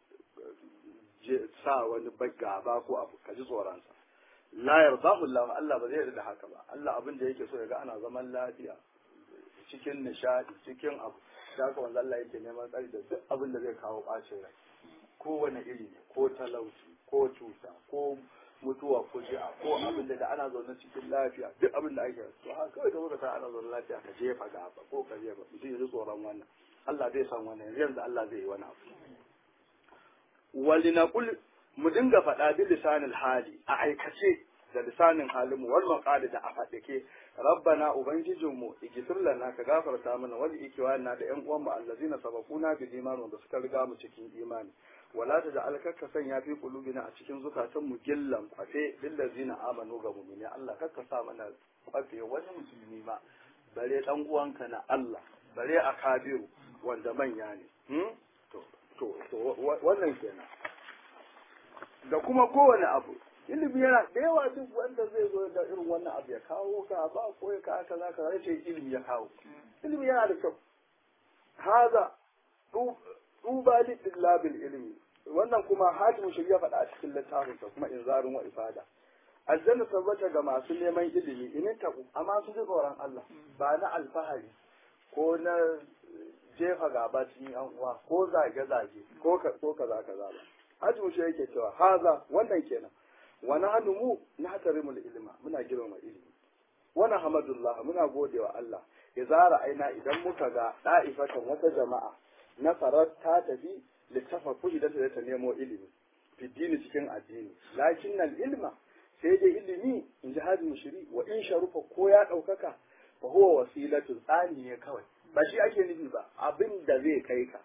sa wani gaba ko abu ka ji tsoronsa la yardahu Allah Allah ba zai yarda da haka ba Allah abin da yake so ya ga ana zaman lafiya cikin nishadi cikin abu da haka wanda Allah yake neman tsari da duk abin da zai kawo bacin rai kowane iri ne ko talauci ko cuta ko mutuwa ko ji'a ko abin da ana zaune cikin lafiya duk abin da ake to haka kawai ka zo ka sa ana zaune lafiya ka jefa gaba ko ka jefa mutum ya ji tsoron wannan Allah zai san wannan yanzu Allah zai yi wani abu walinaqul mu dinga faɗa bi lisanil hali a aikace da lisanin halinmu wal maqali da a faɗake rabbana ubangijinmu igfir lana ka gafarta mana wal ikiwana da yan uwan mu allazina sabaquna bil iman wanda suka riga mu cikin imani wala ta da alkaka sanya fi qulubina a cikin zukatan mu gillan kwafe lil ladzina amanu ga mu'mini Allah kakka sa mana kwafe wani musulmi ma bare dan uwanka na Allah bare a kabiru wanda manya ne to to to wannan kenan da kuma kowane abu ilimi yana da yawa duk wanda zai zo da irin wannan abu ya kawo ka ba ko ya kawo kaza kaza ya ce ilimi ya kawo ilimi yana da kyau haza duba li dillabil ilmi wannan kuma hatimu shari'a faɗa a cikin littafinsa kuma inzarin wa ifada aljanna tabbata ga masu neman ilimi inin taku amma su ji tsoron Allah ba na alfahari ko na jefa gaba cikin yan uwa ko zage zage ko ko kaza kaza ba hatimu shi yake cewa haza wannan kenan wa nahnu mu nahtarimul ilma muna girmama ilimi wa nahmadullah muna godewa Allah izara aina idan muka ga da'ifatan wata jama'a na farar ta tafi littafa kuɗi da ta nemo ilimi fiddini cikin addini lakin nan ilma sai dai ilimi in ji hajji mushiri wa in sharufa ko ya ɗaukaka fa huwa wasilatu tsani ne kawai ba shi ake nufi ba abin da zai kai ka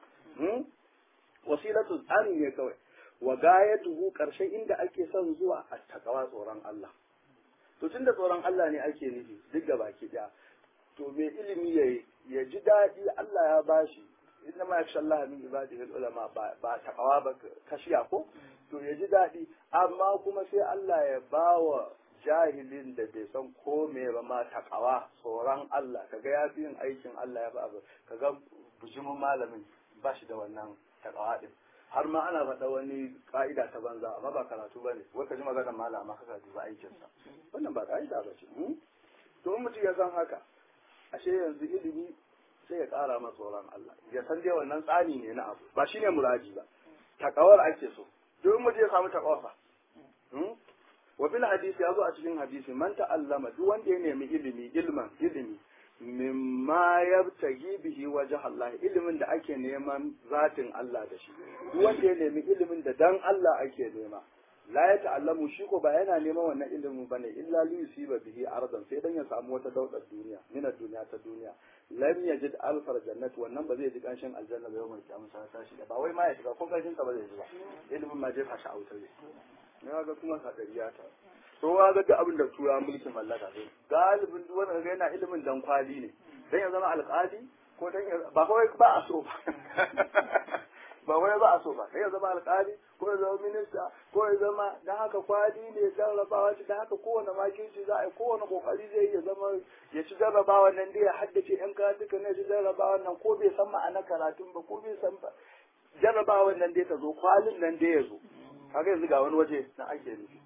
wasilatu tsani ne kawai wa gayatuhu karshen inda ake son zuwa a takawa tsoron Allah to tunda tsoron Allah ne ake nufi duk da baki daya to mai ilimi ya ji daɗi Allah ya bashi inna ma yakhsha Allah min ibadihi ulama ba takawa ba kashiya ko to ya ji daɗi amma kuma sai Allah ya bawa jahilin da bai san ko me ba ma takawa tsoron Allah kaga ya fi yin aikin Allah ya ba kaga bujimin malamin ba shi da wannan takawa din har ma ana faɗa wani ka'ida ta banza amma ba karatu ba ne wai ka ji maganar malama ka ba aikinsa wannan ba ka'ida ba ce to in mutum ya san haka ashe yanzu ilimi sai ya ƙara masa tsoron Allah ya san dai wannan tsani ne na abu ba shine muradi ba takawar ake so don mu je samu takawa wa bil hadisi ya zo a cikin hadisi man ta'allama duk wanda ya nemi ilimi ilman ilimi mimma yabtagi bihi wajh Allah ilimin da ake neman zatin Allah da shi duk wanda ya nemi ilimin da dan Allah ake nema la ya ta'allamu shi ko ba yana neman wannan ilimin bane illa li yusiba bihi ardan sai dan ya samu wata daudar duniya min duniya ta duniya lam yajid alfar jannat wannan ba zai ji kanshin aljanna ba yawan kiyama sa ta shi ba wai ma ya shiga ko kanshin sa ba zai ji ba ilimin ma jefa shi a wutar ne ya ga kuma sadariya ta to ga ga duk abin da tura mulkin mallaka ne galibin duk wanda ga yana ilimin dan kwali ne dan ya zama alƙali ko dan ba kawai ba a so ba ba wai ba a so ba sai ya zama alƙali ko ya zama minista ko ya zama dan haka kwali ne jarrabawa ce dan haka kowane makinci za a yi kowane kokari zai ya zama ya ci jarrabawa nan dai ya haddace yan karatuka ne ya ci jarrabawa nan ko bai san ma'ana karatun ba ko bai san ba jarrabawa nan dai ta zo kwalin nan dai ya zo kaga yanzu ga wani waje na ake nufi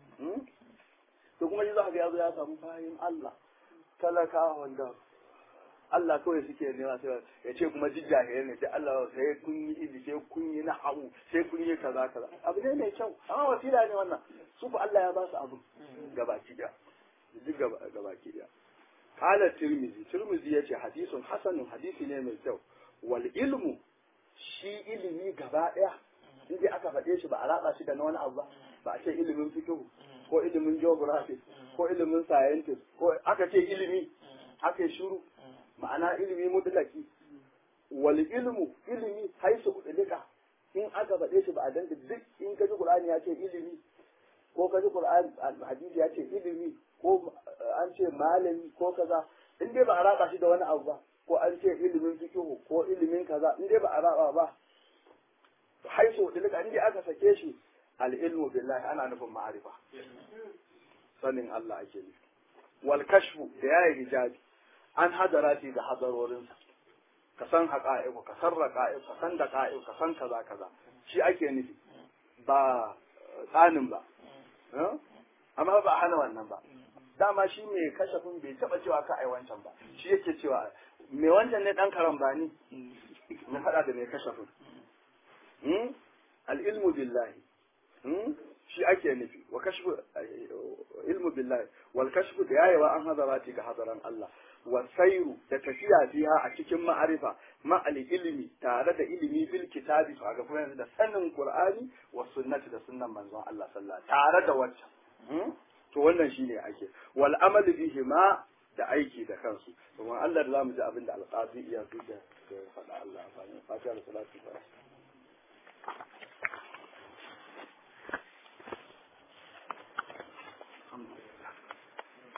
to kuma shi za ka ga ya zo ya samu fahim Allah talaka wanda Allah kawai suke nema sai ya ce kuma duk jahilai ne sai Allah sai kun yi idi sai kun yi na'amu sai kun yi kaza kaza abu ne mai kyau amma wasila ne wannan su fa Allah ya ba su abu gabaki daya duk gabaki daya qala tirmizi tirmizi yace hadisun hasanun hadisi ne mai kyau wal ilmu shi ilimi gaba daya in aka faɗe shi ba a raba shi da na wani abu ba ba a ce ilimin fiqh ko ilimin geography ko ilimin scientist ko aka ce ilimi aka yi shuru ma'ana ilimi mutlaki wal ilmu ilimi haisu udlika in aka faɗe shi ba a danta duk in ka ji qur'ani ya ce ilimi ko ka ji qur'ani hadisi ya ce ilimi ko an ce malami ko kaza in dai ba a raba shi da wani abu ba ko an ce ilimin fiqh ko ilimin kaza in dai ba a raba ba haisu udlika in dai aka sake shi al ilmu billahi ana nufin ma'arifa sanin Allah ake nufi wal kashfu da yayi hijabi an hadarati da hadarorinsa ka san haƙa'iku ka san raƙa'iku ka san daƙa'iku ka san kaza kaza shi ake nufi ba tsanin ba amma ba hana wannan ba dama shi mai kashafin bai taɓa cewa ka ai wancan ba shi yake cewa mai wancan ne ɗan karambani na faɗa da mai kashafin al'ilmu billahi shi ake nufi wa kashfu ilmu billahi wal kashfu da yayewa an hadarati ga hadaran Allah wa sairu da tafiya biya a cikin ma'arifa ma'al ilimi tare da ilimi bil kitabi to ga kuma da sanin qur'ani wa sunnati da sunnan manzon Allah sallallahu tare da wancan to wannan shine ake wal amal bihi ma da aiki da kansu kuma Allah da zamu ji abin da alqazi iya duka faɗa Allah fa fatiha da salatu